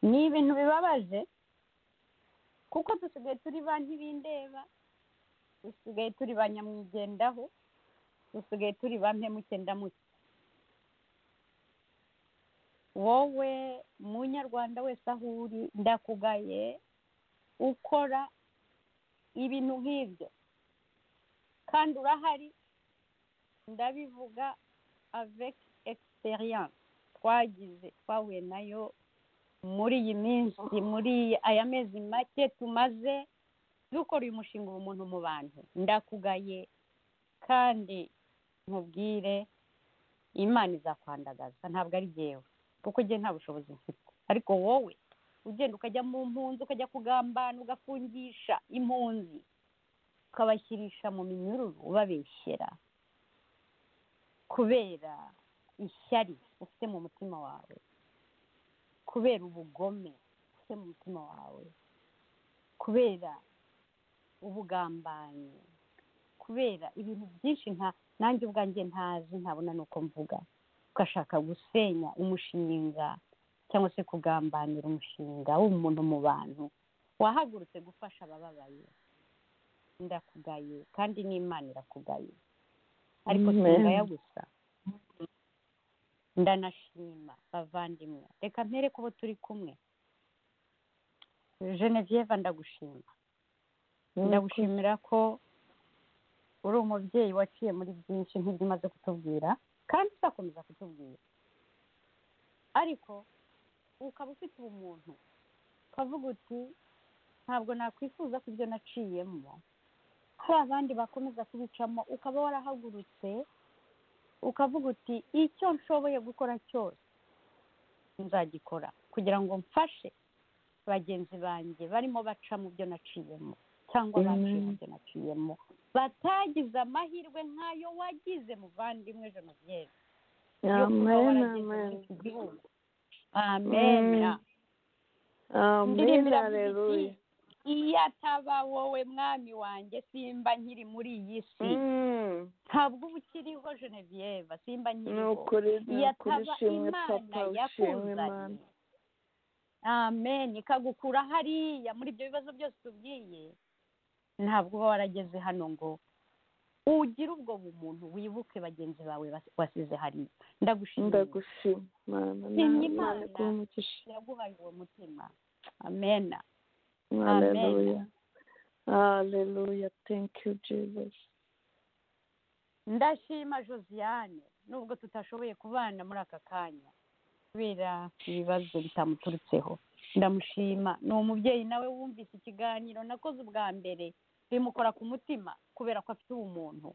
ni ibintu bibabaje kuko dusigaye turi ba ntibindeba dusigaye turi ba nyamwigendaho dusigaye turi ba mpemuke ndamuke wowe munyarwanda wese aho uri ndakugaye ukora ibintu nk'ibyo kandi urahari ndabivuga avec experience twagize twahuye nayo muri iyi minsi muri aya mezi make tumaze dukora uyu mushinga ubumuntu mu bantu ndakugaye kandi nkubwire imana izakandagaza ntabwo ari jyewe kuko jye nta bushobozi mfite ariko wowe ugenda ukajya mu mpunzi ukajya kugambana ugafungisha impunzi ukabashyirisha mu minyururu ubabeshyera kubera ishyari ufite mu mutima wawe kubera ubugome ufite mu mutima wawe kubera ubugambanyi kubera ibintu byinshi nta nanjye ubwanjye ntazi ntabona n'uko mvuga ugashaka gusenya umushinga cyangwa se kugambanira umushinga w'umuntu mu bantu wahagurutse gufasha abababaye ndakugaye kandi n'imana irakugaye ariko Amen. singaya gusa ndanashima bavandimwe reka mpereke ubu turi kumwe genevieve ndagushima ndagushimira ko uri umubyeyi waciye muri byinshi nk'ibyo umaze kutubwira kandi uzakomeza kutubwira ariko ukaba ufite ubumuntu ukavuga uti ntabwo nakwifuza ko ibyo naciyemo hari abandi bakomeza kubicamo ukaba warahagurutse ukavuga uti icyo nshoboye gukora cyose nzagikora kugira ngo mfashe bagenzi banjye barimo baca mu byo naciyemo cyangwa baciye mu byo naciyemo batagize amahirwe nk'ayo wagize muvandimwe jenoside yo kuba amen warageze muri amen iki gihugu amena amen indirimbo iravuga haleluya iti iyo ataba wowe mwami wanjye simba nkiri muri iyi si Mm. ntabwo uba ukiriho genevieve simba ni nkiriho ukuri ni ukuri yataba shimwe imana papa ushimwe imana yakuzanye amen ikagukura hariya muri ibyo bibazo byose tubwiye ntabwo uba warageze hano ngo ugire ubwo bumuntu wibuke bagenzi bawe bas- wasize hariya ndagushimiye ndagushima mana Shimye na- Imana. mana iguhe umugisha yaguhaye uwo mutima amen Amen. haleluya haleluya thank you jesus ndashima josiane nubwo tutashoboye kubana muri aka kanya kubera ibibazo bitamuturutseho ndamushima ni umubyeyi nawe wumvise ikiganiro nakoze ubwa mbere bimukora ku mutima kubera ko afite ubumuntu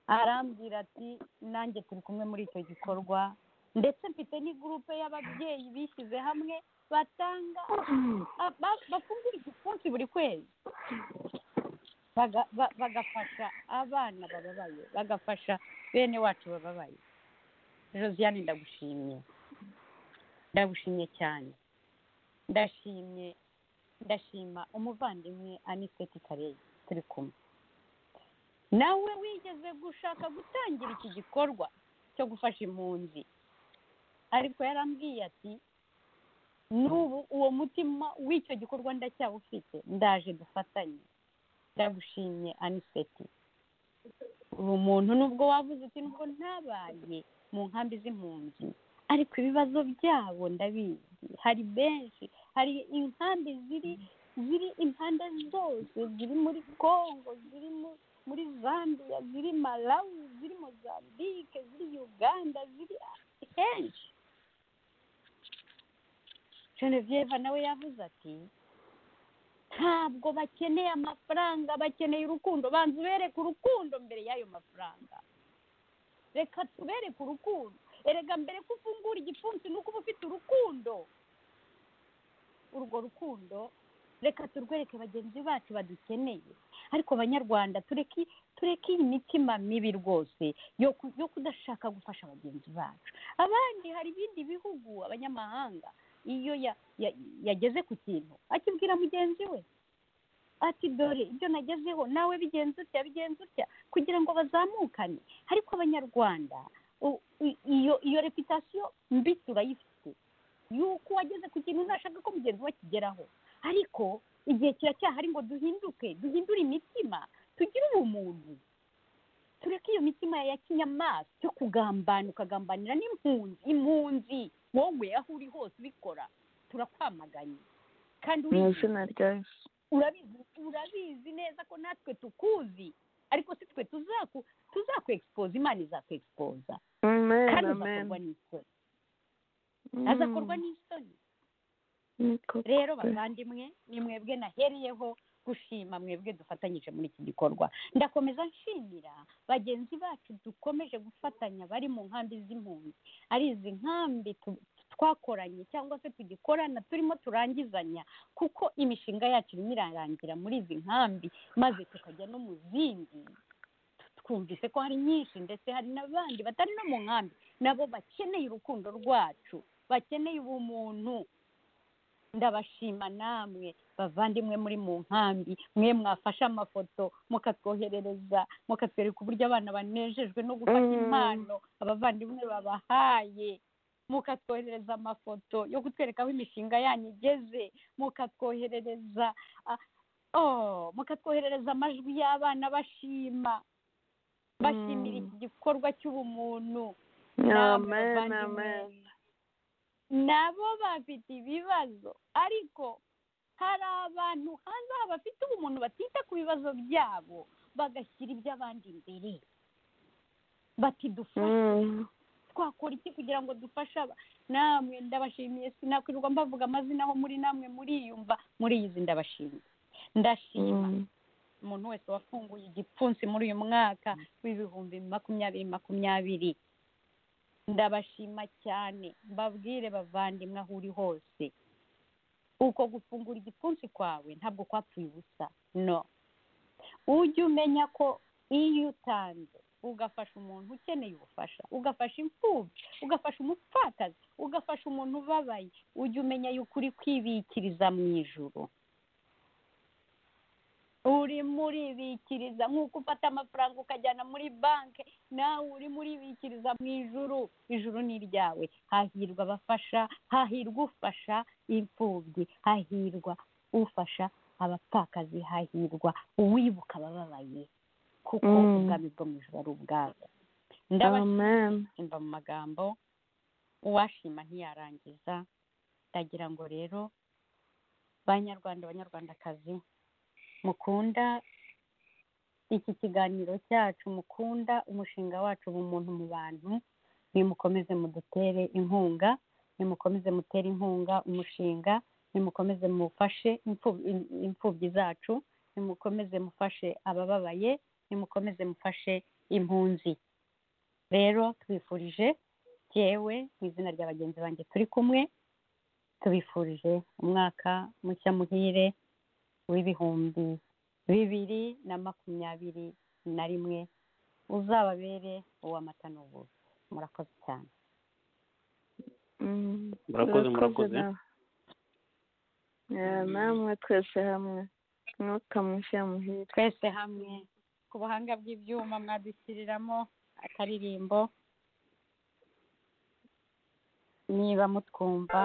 arambwira ati nanjye turi kumwe muri icyo gikorwa ndetse mfite n'igurupe y'ababyeyi bishyize hamwe batanga ba- ba- bafungura igipfunsi buri kwezi baga- ba- bagafasha abana bababaye bagafasha bene wacu bababaye josiane ndagushimye ndagushimye cyane ndashimye ndashima umuvandimwe aniseti kareyi turi kumwe nawe wigeze gushaka gutangira iki gikorwa cyo gufasha impunzi ariko yarambwiye ati n'ubu uwo mutima w'icyo gikorwa ndacyawufite ndaje dufatanye ndagushimye aniseti ubu muntu nubwo wavuze uti nuko ntabaye mu nkambi z'impunzi ariko ibibazo byabo ndabizi hari benshi hari inkambi ziri ziri impande zose ziri muri congo ziri mu- muri zambia ziri malawi ziri mozambique ziri uganda ziri henshi genevieve nawe yavuze ati ntabwo bakeneye amafaranga bakeneye urukundo banza ubereke urukundo mbere y'ayo mafaranga reka tubereke urukundo erega mbere ko ufungura igipfunsi ni uko uba ufite urukundo urwo rukundo reka turwereke bagenzi bacu badukeneye ariko banyarwanda tureke tureke iyi mitima mibi rwose yo ku- yo kudashaka gufasha bagenzi bacu abandi hari ibindi bihugu abanyamahanga iyo ya- ya- yageze ku kintu akibwira mugenzi we ati dore ibyo nagezeho nawe bigenze utya bigenze utya kugira ngo bazamukane ariko abanyarwanda u- i- iyo iyo reputasiyo mbi turayifite y'uko wageze ku kintu ntashaka ko mugenzi we akigeraho ariko igihe kiracyahari ngo duhinduke duhindure imitima tugire ubumuntu tureke iyo mitima ya kinyamaswa yo kugambana ukagambanira n'impunzi impunzi wowe aho uri hose ubikora turakwamaganye kandi mu urizi izina rya yesu urabizi urabizi neza ko natwe tukuzi ariko si twe tuzaku tuzakwexpose imana izakwexipoza amen kandi amen uzakorwa n'isoni azakorwa n'isoni niko rero bavandimwe ni mwebwe nahereyeho gushima mwebwe dufatanyije muri iki gikorwa ndakomeza nshimira bagenzi bacu dukomeje gufatanya bari mu nkambi z'impunzi ari izi nkambi tu- twakoranye cyangwa se tugikorana turimo turangizanya kuko imishinga yacu irimo irarangira muri izi nkambi maze tukajya no mu zindi twumvise ko hari nyinshi ndetse hari n'abandi batari no mu nkambi nabo bakeneye urukundo rwacu bakeneye ubumuntu ndabashima namwe bavandimwe muri mu nkambi mwe mwafashe amafoto mukatwoherereza mukatwereka uburyo abana banejejwe no gufata Mm. impano abavandimwe babahaye mukatwoherereza amafoto yo kutwereka aho imishinga yanyu igeze mukatwoherereza ah, oh, mukatwoherereza amajwi y'abana bashima bashimira iki gikorwa cy'ubumuntu namwe amen bavandimwe. amen nabo bafite ibibazo ariko hari abantu hanze aha bafite ubumuntu batita ku bibazo byabo bagashyira iby'abandi imbere bati dufashe Mm. twakora iki kugira ngo dufashe aba namwe ndabashimiye sinakwirirwa mbavuga amazina aho muri namwe muriyumva muriyizi ndabashimiye ndashima Mm. umuntu wese wafunguye igipfunsi muri uyu mwaka w'ibihumbi makumyabiri makumyabiri ndabashima cyane mbabwire bavandimwe aho uri hose uko gufungura igipfunsi kwawe ntabwo kwapfuye ubusa no ujye umenya ko iyo utanze ugafasha umuntu ukeneye ubufasha ugafasha imfubyi ugafasha umupfakazi ugafasha umuntu ubabaye ujye umenya yuko uri kwibikiriza mu ijuru urimo uribikiriza nk'uko ufata amafaranga ukajyana muri banki nawe urimo uribikiriza mu ijuru ijuru ni iryawe hahirwa abafasha hahirwa ufasha imfubyi hahirwa ufasha abapfakazi hahirwa uwibuka abababaye kuko Mm. ubwami bwo mu ijuru ari ubwabo ndabashimira amen imva mu magambo uwashima ntiyarangiza ndagira ngo rero banyarwanda banyarwandakazi mukunda iki kiganiro cyacu mukunda umushinga wacu ubu umuntu mu bantu nimukomeze mudutere inkunga nimukomeze mutere inkunga umushinga nimukomeze mufashe imfu- im- imfubyi zacu nimukomeze mufashe abababaye nimukomeze mufashe impunzi rero tubifurije yewe mu izina rya bagenzi banjye turi kumwe tubifurije umwaka mushya muhire w'ibihumbi bibiri na makumyabiri na rimwe uzababere uw'amata n'ubuzi murakoze cyane Mm. Murakoze, murakoze. nawe. Eh, namwe twese hamwe mwuka mushya muhire twese hamwe ku buhanga bw'ibyuma mwadushyiriramo akaririmbo niba mutwumva